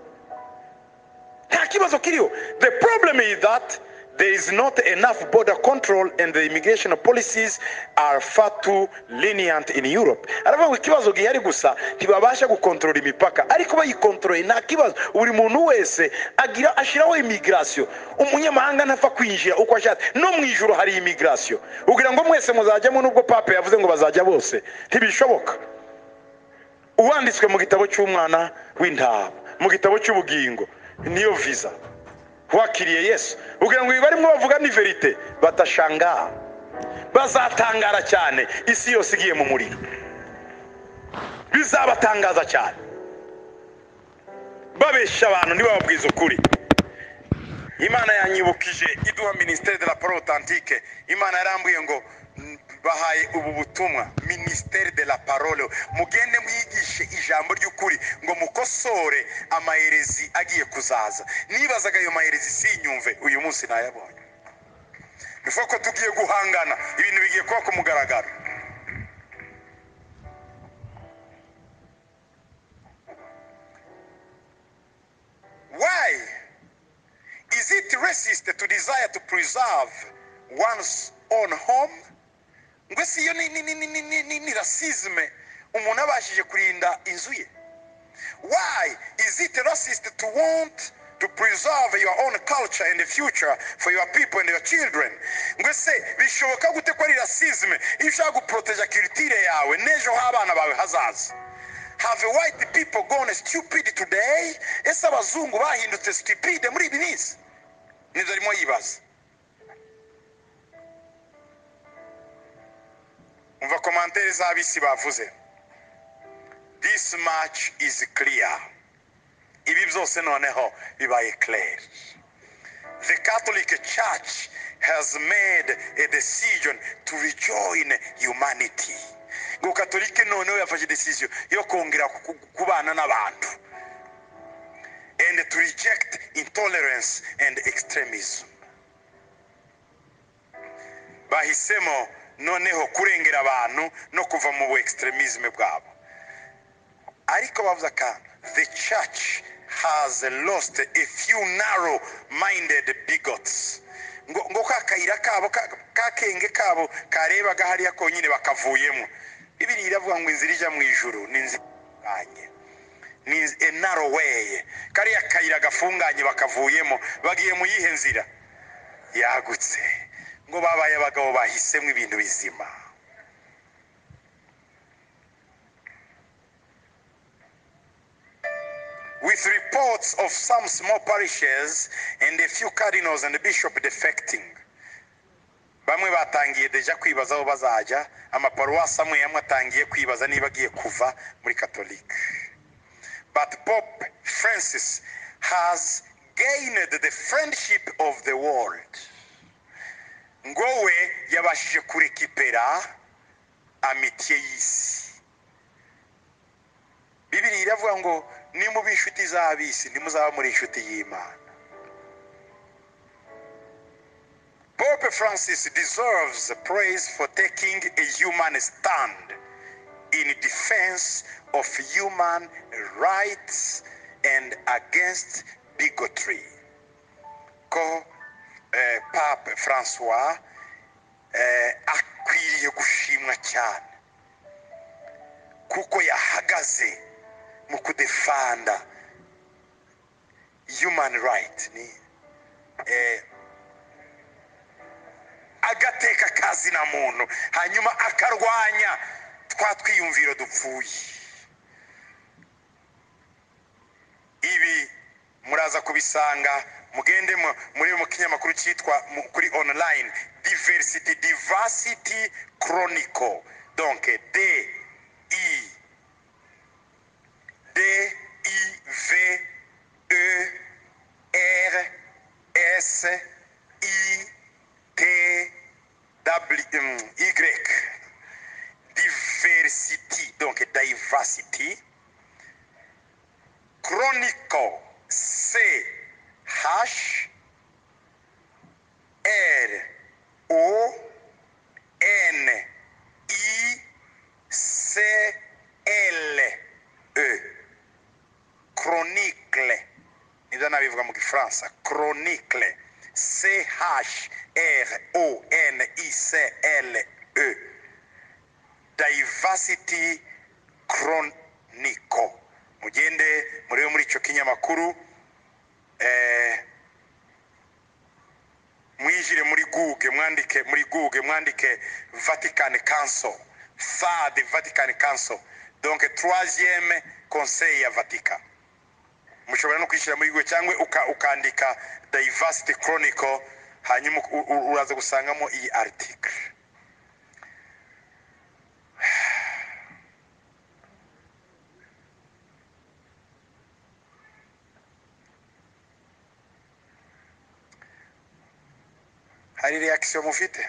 nta kibazo kiriho the problem is that there is not enough border control and the immigration policies are far too lenient in europe aravuga ngo ikibazo gihari gusa ntibabasha gukontorora imipaka ariko bayikontorore nta kibazo buri muntu wese agira ashyiraho imigirasiyo umunyamahanga ntapfa kwinjira uko ashatse no mu ijoro hari imigirasiyo kugira ngo mwese muzajyamo n'ubwo pape yavuze ngo bazajya bose ntibishoboka uwanditswe mu gitabo cy'umwana w'intama mu gitabo cy'ubugingo niyo visa wakiriye yesu kugira ngo barimo bavuga ni verite batashangara bazatangara cyane isi yose igiye mu muriro bizabatangaza cyane babeshya abantu ntibababwize ukuri imana yanyibukije iduha minisiteri de la poro otantike imana yarambuye ngo "Mm, bahaye ubu butumwa minisiteri de la parole mugende mwigishe ijambo ry'ukuri ngo mukosore amaherezi agiye kuzaza nibazaga ayo maherezi sinyumve uyu munsi nayabonye bivuga ko tugiye guhangana ibintu bigiye kuba ku mugaragaro why Is it racist to desire to preserve one's own home? Ngo si iyo ni, ni, ni, ni, ni, ni, ni, ni rasisme umuntu abashije kurinda inzu ye. Why is it racist to want to preserve your own culture and the future for your people and your children? Ngo se bishoboka gute ko ari rasisme iyo ushaka guproteja culture yawe n'ejo h'abana bawe hazaza? Have white people gone stupid today? Ese abazungu bahindutse stupid muri ibi minsi? Nibyo arimo yibaza. Umva komantere z'abisi bavuze. This much is clear. Ibi byose noneho bibaye clear. The Catholic Church has made a decision to rejoin humanity. Ngo Katolike noneho yafashe decision yo kongera ku- ku- kubana n'abantu and to reject intolerance and extremism. Bahisemo noneho kurengera abantu no kuva mu bu extremism bwabo. ariko bavuze aka the church has lost a few narrow minded bigots ngo ngo ka kayira kabo ka ka kenge kabo karebaga hariya konyine bakavuyemo bibiri iravuga ngo inzira ijya mu ijuru ni inzira ifunganye. ni inz- a narrow way kariya kayira gafunganye bakavuyemo bagiye mu yihe nzira yagutse ngo babaye abagabo bahisemo ibintu bizima with reports of some small parishes and a few cardinals and bishop defecting bamwe batangiye deja kwibaza aho bazajya amaparuwasi amwe amwe atangiye kwibaza niba agiye kuva muri katolika but pope francis has gained the friendship of the world ngo we yabashije kurekipera amitiye y'isi bibiri iravuga ngo nimuba inshuti z'abisi ntimuzaba muri inshuti y'imana Pope Francis deserves praise for taking a human stand in defense of human rights and against bigotry. Ko eh, Pope Francois eh, akwiriye gushimwa cyane kuko yahagaze mu kudefanda human right ni eh, agateka kazina muntu hanyuma akarwanya twa twiyumviro dupfuye ibi muraza kubisanga mugende mu- muri mu kinyamakuru cyitwa mu- kuri online diversity diversity chronicle donc d i d i v e R S I T W mm, Y diversity donc diversity chronicle C H R O N I C L E chronicle nibyo nabivuga mu gifaransa chronicle c h r o n i c l e diversity chronicle mugende murebe muri icyo kinyamakuru eh, mwijire muri google mwandike muri google mwandike vatican council third vatican council donc troisième conseil ya vatican mushobora no kwishyira muri google cyangwa uka, ukandika diversity chronicle hanyuma u- u- uraza gusangamo iyi article hari reaction mufite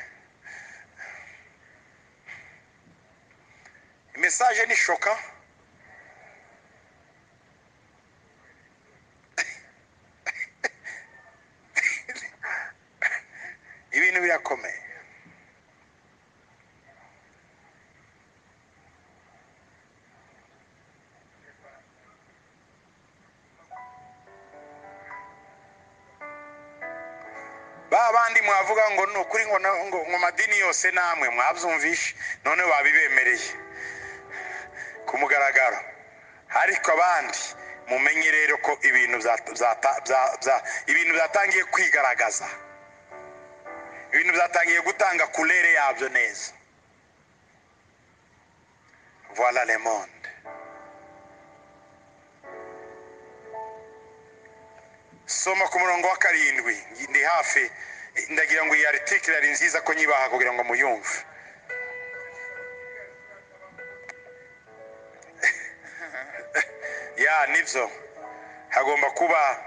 message ni shoka ibintu birakomeye ba bandi mwavuga ngo ni ukuri ngo na- ngo- ngo madini yose namwe mwabyumvishe none babibemereye ku mugaragaro ariko abandi mumenye rero ko ibintu bya- byata- bya- bya- ibintu byatangiye kwigaragaza ibintu byatangiye gutanga kurere yabyo neza voila le monde soma ku murongo wa karindwi ndi hafi ndagira ngo iyi article ari nziza ko nyibaha kugira ngo muyumve ya nibyo hagomba kuba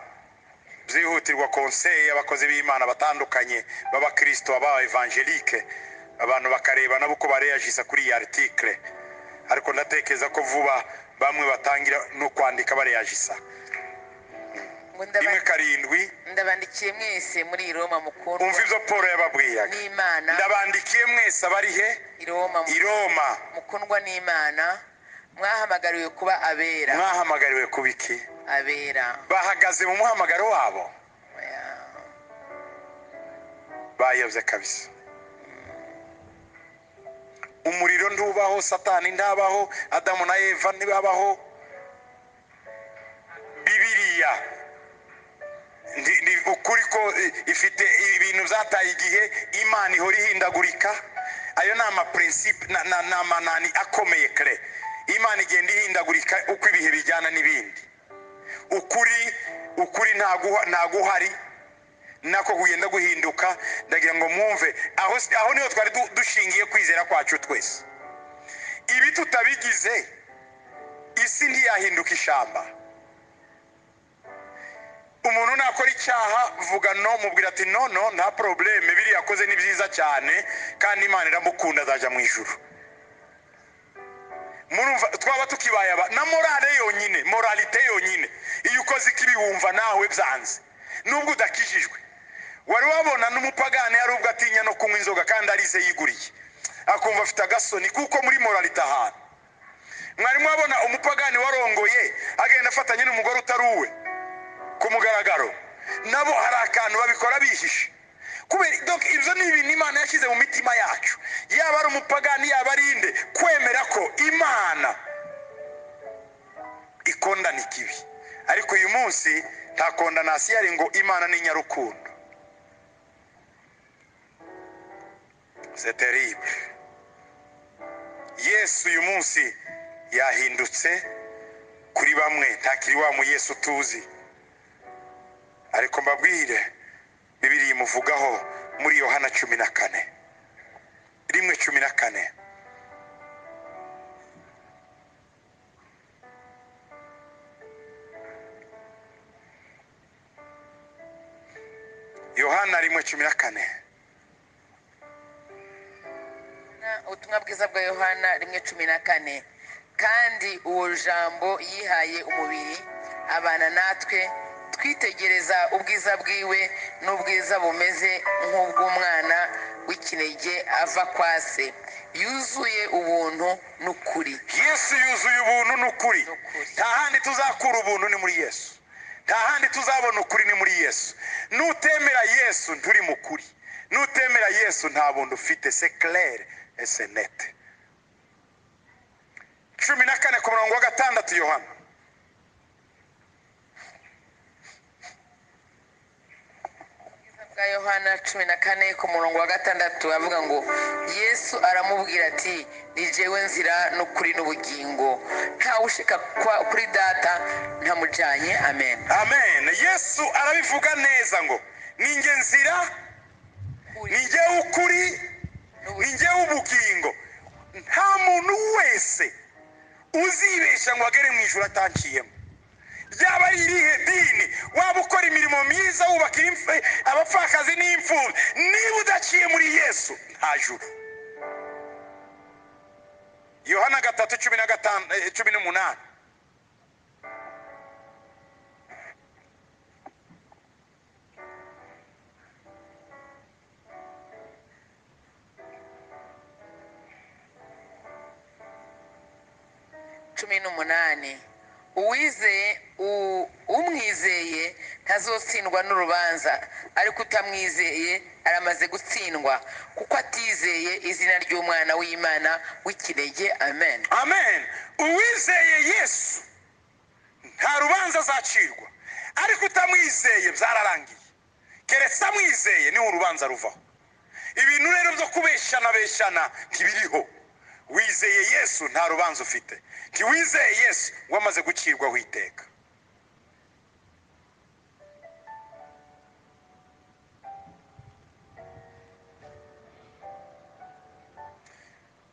byihutirwa konseye y'abakozi b'imana batandukanye b'abakirisito baba evangelike abantu bakareba nabo uko bareyajisa kuri iyi article ariko ndatekereza ko vuba bamwe batangira no kwandika bareyajisa ngo rimwe ndaba- karindwi ndabandikiye mwese muri iyi roma mukundwa umva ibyo paul yababwiraga n'imana ndabandikiye mwese abari he i roma mu- i roma mukundwa n'imana mwahamagariwe kuba abera mwahamagariwe kuba iki abera bahagaze mu muhamagaro wabo Oya. bayobye kabisa umuriro ntubaho satani ntabaho adamu na eva ntibabaho bibiriya ndi- ni ukuri ko i- ifite ibintu byataye igihe imana ihora ihindagurika ayo ni amapurinsipe ni amanani akomeye kare imana igenda ihindagurika uko ibihe bijyana n'ibindi ukuri ukuri ntaguha- ntaguhari nako kugenda guhinduka ndagira ngo mwumve aho si- aho niho twari du- dushingiye kwizera kwacu twese ibi tutabigize isi ntiyahinduka ishamba umuntu nakora icyaha vuga no mubwira ati no no nta porobuleme biriya yakoze ni byiza cyane kandi imana iramukunda azajya mu ijuru murumva twaba tukibaye aba na morale yonyine moralite yonyine iyo ukoze ikibi wumva nawe byanze nubwo udakijijwe wari wabona n'umupagani yari ubwo atinya no kunywa inzoga kandi arize yiguriye akumva afite agasoni kuko muri moralite ahantu mwari mwabona umupagani warongoye agenda afatanye n'umugore utari uwe ku mugaragaro nabo hari akantu babikora bihishe kubera donc ibyo ni ibintu imana yashyize mu mitima yacu yaba ari umupagani yaba ari inde kwemera ko imana ikondana ikibi ariko uyu munsi nta kondanasi yari ngo imana ni nyarukundo c'est terrible yesu uyu munsi yahindutse kuri bamwe ntakiri wa mu yesu tuzi ariko mbabwire bibiri imuvugaho muri yohana cumi na kane rimwe cumi na kane yohana rimwe cumi na kane Na- ubutumwa bwiza bwa yohana rimwe cumi na kane kandi uwo jambo yihaye umubiri abana natwe twitegereza ubwiza bwiwe n'ubwiza bumeze nk'ubw'umwana w'ikinege ava kwa se yuzuye ubuntu n'ukuri yesu yuzuye ubuntu n'ukuri N'ukuri. nta handi tuzakura ubuntu ni muri yesu nta handi tuzabona ukuri ni muri yesu nutemera yesu nturi mu kuri nutemera yesu nta buntu ufite se claire et c'est net cumi na kane ku murongo wa gatandatu yohana bwa yohana cumi na kane ku murongo wa gatandatu avuga ngo yesu aramubwira ati ni jewe nzira n'ukuri n'ubugingo ntawushika kwa- kuri data ntamujyanye amen amen yesu arabivuga neza ngo ninjye nzira ninjye ukuri ninjye ubugingo nta muntu wese uzibeshya ngo agere mu ijoro atanciyemo ryaba ari irihe dini waba ukora imirimo myiza wubakira imf- abapfakazi n'imfubyi niba udaciye muri yesu nta juru yohana gatatu cumi na gatanu eh, cumi n'umunani cumi n'umunani uwizeye u- umwizeye ntazotsindwa n'urubanza ariko utamwizeye aramaze gutsindwa kuko atizeye izina ry'umwana w'imana w'ikinege amen amen uwizeye yesu nta rubanza azacirwa ariko utamwizeye byararangiye keretse amwizeye niho urubanza ruvaho ibintu rero byo kubeshana beshana ntibiriho wizeye yesu nta rubanza ufite ntiwizeye yesu wamaze gucirwaho iteka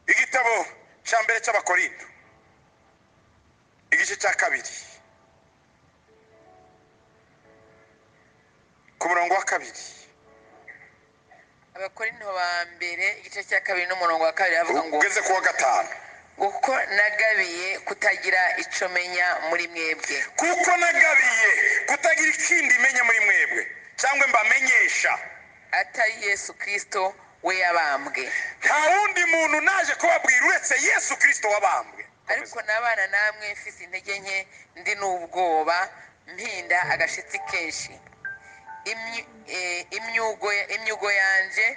igitabo cya mbere cy'abakorindo igice cya kabiri ku murongo wa kabiri abakorinto ba mbere igice cya kabiri n'umurongo wa kabiri avuga ngo ugeze ku wa gatanu kuko nagabiye kutagira icyo menya muri mwebwe kuko nagabiye kutagira ikindi menya muri mwebwe cyangwa mbamenyesha atari yesu kirisito we yabambwe nta wundi muntu naje kubabwira uretse yesu kirisito wabambwe ariko n'abana namwe mfise intege nke ndi n'ubwoba mpinda agashitsi kenshi Imyu- eh, imyugo imyugo yanjye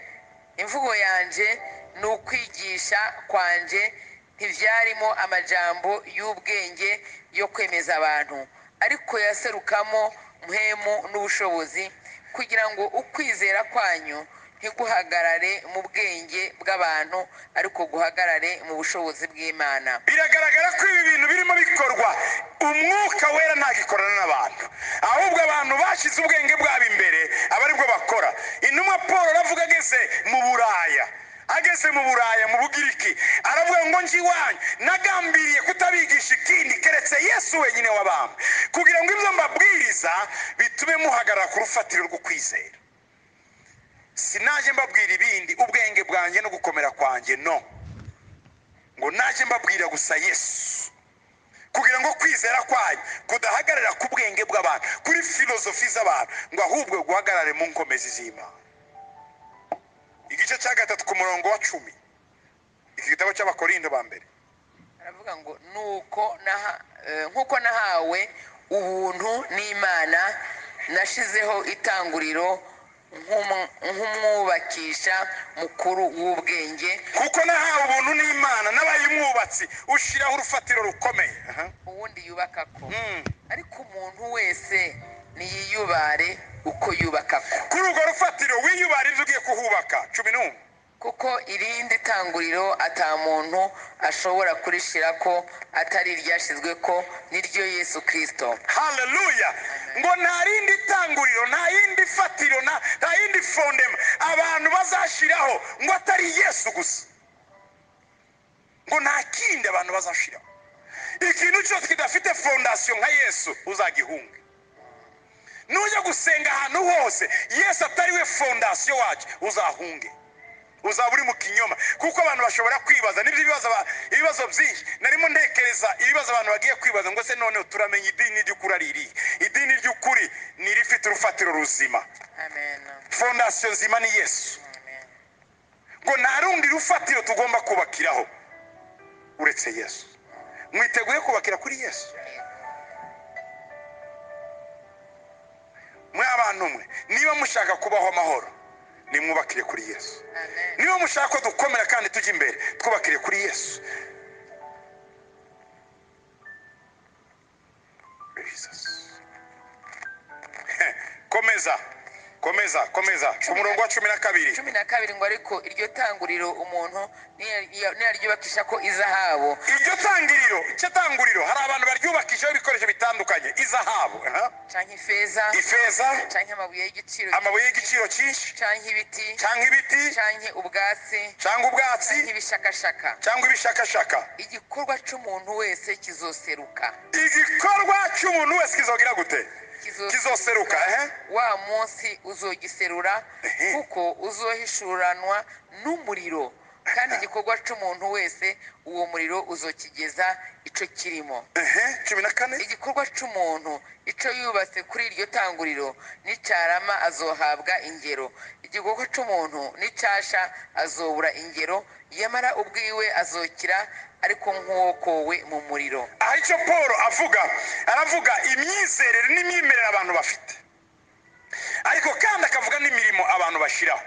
imvugo yanjye ni ukwigisha kwanjye ntibyarimo amajambo y'ubwenge yo kwemeza abantu ariko yaserukamo mpemu n'ubushobozi kugira ngo ukwizera kwanyu ntiguhagarare mu bwenge bw'abantu ariko guhagarare mu bushobozi bw'imana biragaragara ko ibi bintu birimo bikorwa umwuka wera ntagikorana n'abantu ahubwo abantu bashyize ubwenge bwabo imbere aba aribwo bakora intumwa paul aravuga ageze mu buraya ageze mu buraya mu bugiriki aravuga ngo njye iwanyu nagambiriye kutabigisha ikindi keretse yesu wenyine w'abantu kugira ngo ibyo mbabwiriza bitume muhagarara ku rufatiro rwo kwizera sinaje mbabwira ibindi ubwenge bwanjye no gukomera kwanjye no ngo naje mbabwira gusa yesu kugira ngo kwizera kwanyu kudahagarara ku bwenge bw'abantu kuri filozofi z'abantu ngo ahubwo guhagarare mu nkomezi z'imana igice cya gatatu ku murongo wa cumi iki gitabo cy'abakorindo ba mbere aravuga ngo nuko naha- eh, nk'uko nahawe ubuntu n'imana nashizeho itanguriro nk'umu- nk'umwubakisha mukuru w'ubwenge kuko nahawe ubuntu n'imana n'abaye umwubatsi ushyiraho urufatiro rukomeye Aha. uwundi yubaka ko Mm. ariko umuntu wese niyiyubare uko yubaka ko kuri urwo rufatiro wiyubara inzu ugiye kuhubaka cumi n'umwe kuko irindi tanguriro ata muntu ashobora kurishira ko atari iryashyizwe ko n'iryo yesu kirisito haleluya ngo nta rindi tanguriro nta yindi fatiro nta nta yindi fondema abantu bazashyiraho ngo atari yesu gusa ngo nta kindi abantu bazashyiraho ikintu cyose kidafite fondasiyo nka yesu uzagihunge nujya gusenga ahantu hose yesu atari we fondasiyo wacyo uzahunge uzaba uri mu kinyoma kuko abantu bashobora kwibaza nibyo ibibazo aba- ibibazo byinshi narimo ntekereza ibibazo abantu bagiye kwibaza ngo se noneho turamenya idini ry'ukuri ari irihe idini ry'ukuri ni irifite urufatiro ruzima amen fondasiyo nzima ni yesu amen ngo nta rundi rufatiro tugomba kubakiraho uretse yesu mwiteguye kubakira kuri yesu mwe abantu mwe niba mushaka kubaho amahoro nimwubakire kuri yesu amen niba mushaka ko dukomera kandi tujya imbere twubakire kuri yesu Jesus. komeza komeza komeza ku murongo wa cumi na kabiri cumi na kabiri ngo ariko iryo tanguriro umuntu niyaryubakisha ko izahabu iryo tangiriro icyo tanguriro hari abantu baryubakishaho ibikoresho bitandukanye izahabu aha. canke ifeza ifeza canke amabuye y'igiciro amabuye y'igiciro cyinshi canke ibiti cyangwa ibiti canke ubwatsi cyangwa ubwatsi canke ibishakashaka cyangwa ibishakashaka igikorwa c'umuntu wese kizoseruka igikorwa cy'umuntu wese kizogira gute Kizoseruka. kizoseruka ehe wa munsi uzogiserura Ehe. kuko uzohishuranwa n'umuriro kandi igikorwa c'umuntu wese uwo muriro uzokigeza ico kirimo ehe cumi na kane igikorwa cy'umuntu icyo yubatse kuri iryo tanguriro n'icyarama azohabwa ingero igikorwa cy'umuntu n'icyasha azobura ingero yamara ubwiwe azokira ariko nk'uwokowe mu muriro aha icyo paul avuga aravuga imyizerere n'imyemerere abantu bafite ariko kandi akavuga n'imirimo abantu bashyiraho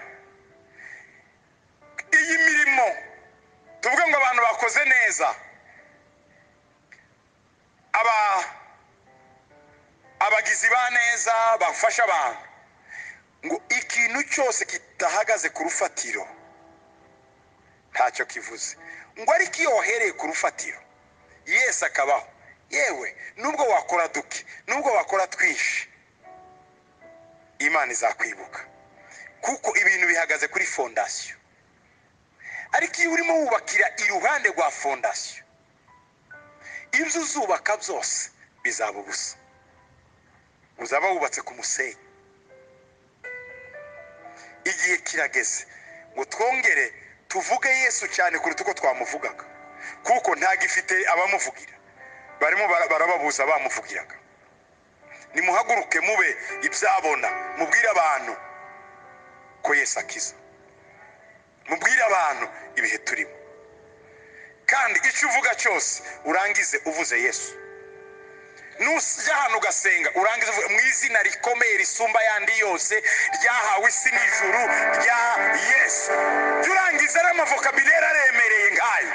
iyi mirimo tuvuge ngo abantu bakoze neza aba abagizi ba neza bafasha abantu ngo ikintu cyose kidahagaze ku rufatiro ntacyo kivuze ngo ariko iyo wahereye ku rufatiro yesu akabaho yewe nubwo wakora duke nubwo wakora twinshi imana izakwibuka kuko ibintu bihagaze kuri fondasiyo ariko iyo urimo wubakira iruhande rwa fondasiyo ibyo uzubaka byose bizaba ubusa uzaba wubatse ku musenyi igihe kirageze ngo twongere tuvuge yesu cyane kuruta uko twamuvugaga kuko ntagifite abamuvugira barimo bara- barababuza bamuvugiraga nimuhaguruke mube ibyabona mubwire abantu ko yesu akiza mubwire abantu ibihe turimo kandi icyo uvuga cyose urangize uvuze yesu nujya ahantu ugasenga urangiza uvuga mu izina rikomeye risumba ayandi yose ryahawe isi n'ijuru rya yesu jya urangiza n'amavokabilere aremereye nk'ayo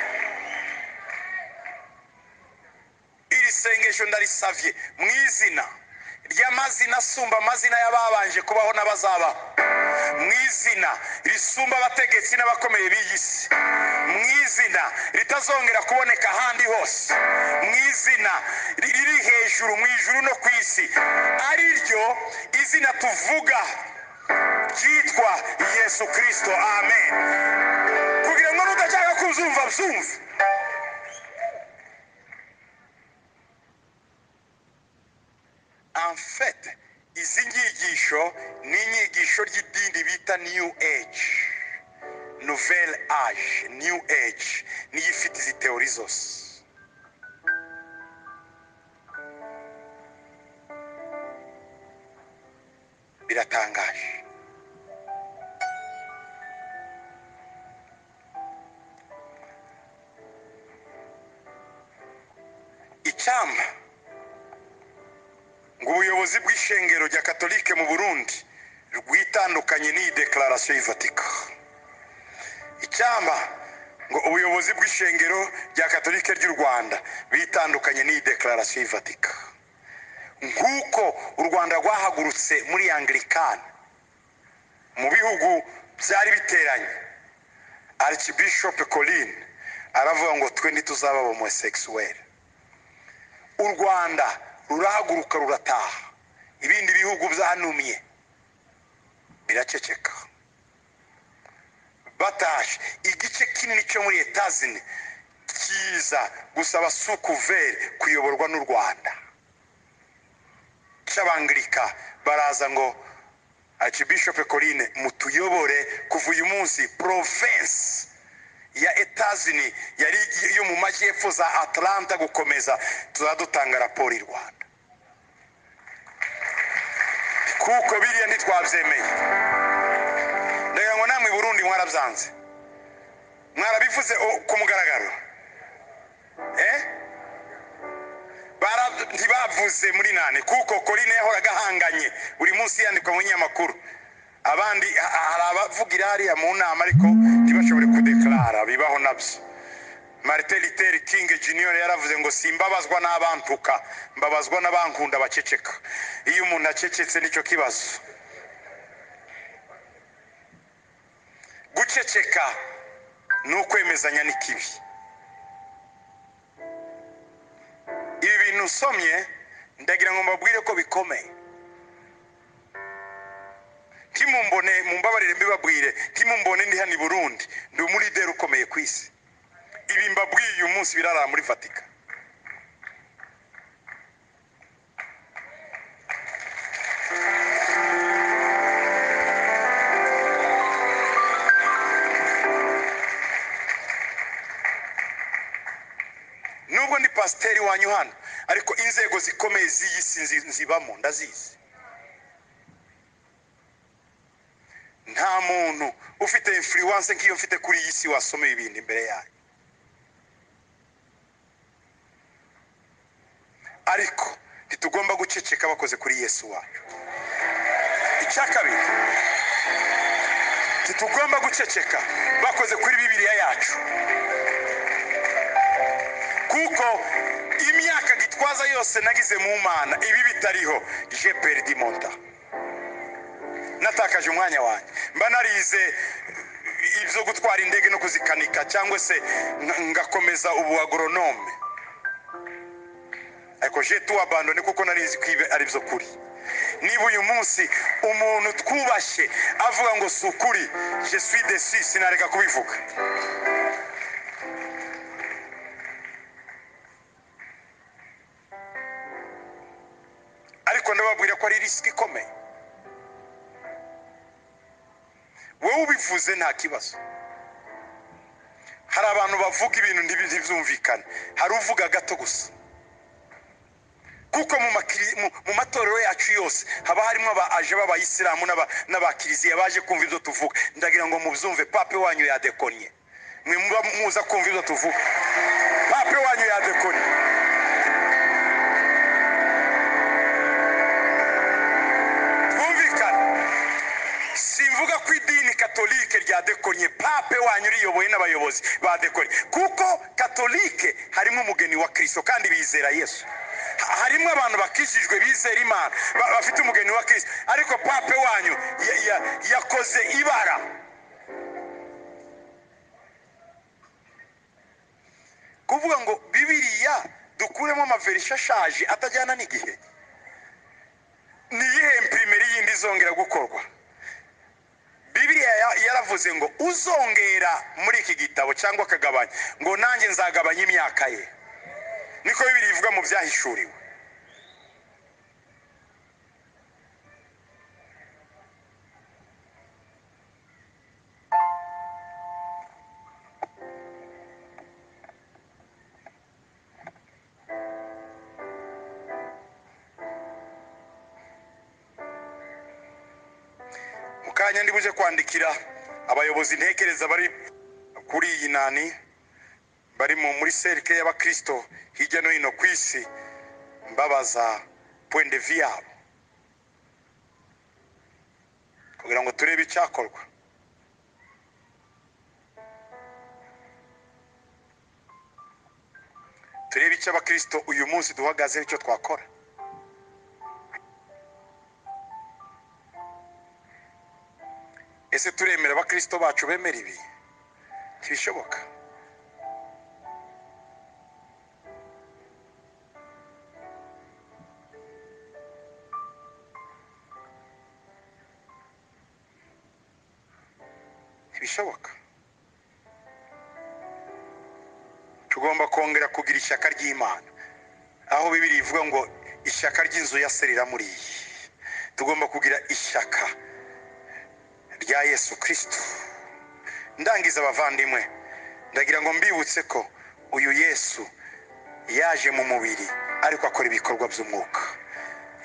iri sengesho ndarisavye mu izina ry'amazina asumba amazina y'ababanje kubaho n'abazabaho mu izina risumba abategetsi n'abakomeye b'iyi si mu izina ritazongera kuboneka ahandi hose mu izina riri hejuru mu ijuru no ku isi ari ryo izina tuvuga ryitwa yesu kirisito amen kugira ngo nudashaka kuzumva byumve amfete izi nyigisho ni inyigisho ry'idini bita new age nouvelle age new age niyo ifite izi teori zose biratangaje icyampa ngo ubuyobozi bw'ishengero rya katolike mu burundi rwitandukanye n'iyi dekararasiyo y'ivatika icyamba ngo ubuyobozi bw'ishengero rya katolike ry'u rwanda bitandukanye n'iyi dekararasiyo y'ivatika nk'uko u rwanda rwahagurutse muri anglikani mu bihugu byari biteranye arikibishopu colline aravuga ngo twe ntituzaba abamosekisuweli u rwanda rurahaguruka rurataha ibindi bihugu byanumye biraceceka batashe igice kinini cyo muri etazini kiza gusaba sukuveri kuyoborwa n'u rwanda cy'abangirika baraza ngo arikibishopu colline mutuyobore kuva uyu munsi provensi ya etazini yari yo mu majyepfo za atlanta gukomeza tuzaba dutanga raporo i rwanda kuko biriya ntitwabyemeye ndagira ngo namwe i burundi mwarabyanze mwarabivuze o- ku mugaragaro eh? Bara- ntibavuze muri nane kuko korine yahoraga ahanganye buri munsi yandikwa mu nyamakuru abandi ha- hari abavugira hariya mu nama ariko ntibashobore kudekarara bibaho nabyo marite literi kingi junior yaravuze ngo simbabazwa n'abantuka mbabazwa n'abankunda baceceka iyo umuntu acecetse nicyo kibazo guceceka ni ukwemezanya n'ikibi ibi bintu usomye ndagira ngo mbabwire ko bikomeye ntimumbone mumbabarire mbibabwire ntimumbone ndi hano i burundi ndi umulideri ukomeye ku isi ibi mbabwiye uyu munsi birarara muri fatika nubwo ndi pasiteri wanyu hano ariko inzego zikomeye z'iyi si nzi- nzibamo ndazizi nta muntu ufite influence nk'iyo mfite kuri iyi si wasoma ibintu imbere yayo ariko ntitugomba guceceka bakoze kuri yesu wacu icya kabiri ntitugomba guceceka bakoze kuri bibiliya yacu kuko imyaka gitwaza yose nagize mu mana ibi bitariho je perdi mon temps natakaje umwanya wanjye mba narize eh, ibyo gutwara indege no kuzikanika cyangwa se nga- ngakomeza ubu agoronome ariko je tu abandone kuko nari nzi ko ibi ari byo kuri niba uyu munsi umuntu twubashye avuga ngo si ukuri je suis desi sinareka kubivuga ariko ndababwira ko ari risiki ikomeye wowe ubivuze nta kibazo hari abantu bavuga ibintu ntibi- ntibyumvikane hari uvuga gato gusa kuko mu makiri- mu- mu matorero yacu yose haba harimo abaje b'abayisilamu n'aba- n'abakiriziya baje kumva ibyo tuvuga ndagira ngo mubyumve pape wanyu yadekonye mwe muba muza kumva ibyo tuvuga pape wanyu yadekonye twumvikane simvuga ko idini katolike ryadekonye pape wanyu riyobowe n'abayobozi ba dekonye kuko katolike harimo umugeni wa kirisito kandi bizera yesu Ha- harimo abantu bakijijwe bizera imana ba- bafite umugeni wa kirisito ariko pape wanyu ya- ya- yakoze ibara kuvuga ngo bibiriya dukuremo amaverisha ashaje atajyana n'igihe ni iyihe impirimeri yindi izongera gukorwa bibiriya ya- yaravuze ngo uzongera muri iki gitabo cyangwa akagabanya ngo nanjye nzagabanya imyaka ye niko bibiriya ivuga mu byahishuriwe mu kanya ndi buje kwandikira abayobozi ntekereza bari kuri iyi nani bari mu muri serike y'abakirisito hirya no hino ku isi mbabaza point de vue yabo kugira ngo turebe icyakorwa turebe icyo abakirisito uyu munsi duhagazeho icyo twakora ese turemera abakirisito bacu bemera ibi ntibishoboka ntibishoboka tugomba kongera kugira ishyaka ry'imana aho bibiri ivuga ngo ishyaka ry'inzu ya se riramuriye tugomba kugira ishyaka rya yesu kirisito ndangiza abavandimwe ndagira ngo mbibutse ko uyu yesu yaje mu mubiri ariko akora ibikorwa by'umwuka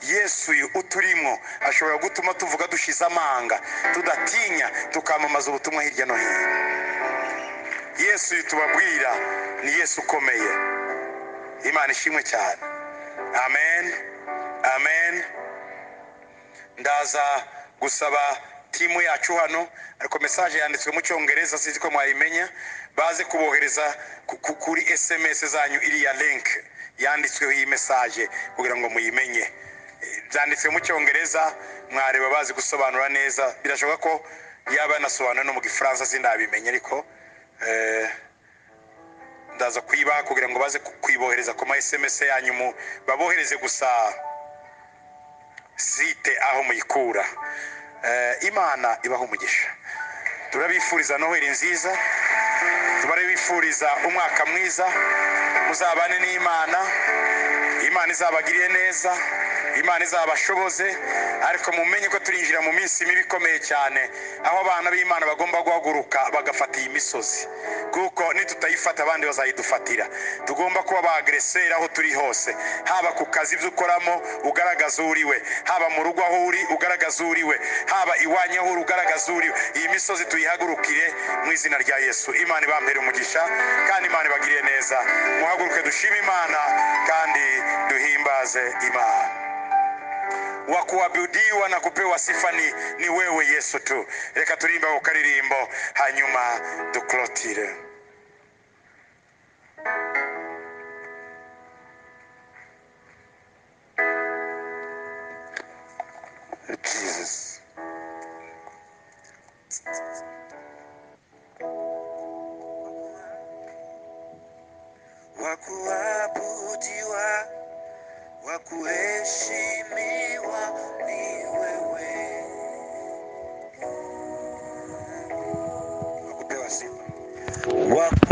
yesu uyu uturimo ashobora gutuma tuvuga dushize amanga tudatinya tukamamaza ubutumwa hirya no hino yesu uyu tubabwira ni yesu ukomeye imana ishimwe cyane amen amen ndaza gusaba timu yacu hano ariko mesaje yanditswe mu cyongereza sinzi ko mwayimenya baze kubohereza ku- ku- kuri sms zanyu iriya link yanditsweho iyi mesaje kugira ngo muyimenye Eh, byanditswe mu cyongereza mwareba bazi gusobanura neza birashoboka ko yaba yanasobanura no mu gifaransa sindabimenye ariko eh, ndaza kuyibaha kugira ngo baze ku- kuyibohereza ku ma sms yanyu mu- babohereze gusa site aho muyikura Eh, imana ibaho umugisha turabifuriza noheli nziza turabifuriza umwaka mwiza muzabane n'imana imana izabagirire neza imana izabashoboze ariko mumenye ko turinjira mu minsi mibi ikomeye cyane aho abana b'imana bagomba guhaguruka bagafata iyi misozi kuko nitutayifata abandi bazayidufatira tugomba kuba ba agreseri aho turi hose haba ku kazi ibyo ukoramo ugaragaza uri we haba mu rugo aho uri ugaragaza uri we haba iwanyu aho uri ugaragaza uri we iyi misozi tuyihagurukire mu izina rya yesu imana ibampere umugisha kandi imana ibagiriye neza muhaguruke dushime imana kandi duhimbaze imana wa kuabudiwa na kupewa sifa ni, ni wewe yesu tu reka turimbe ako karirimbo hanyuma duklotire jesus wa kuabudiwa wa kuheshimiwa ni wewe wa kupewa sifa wa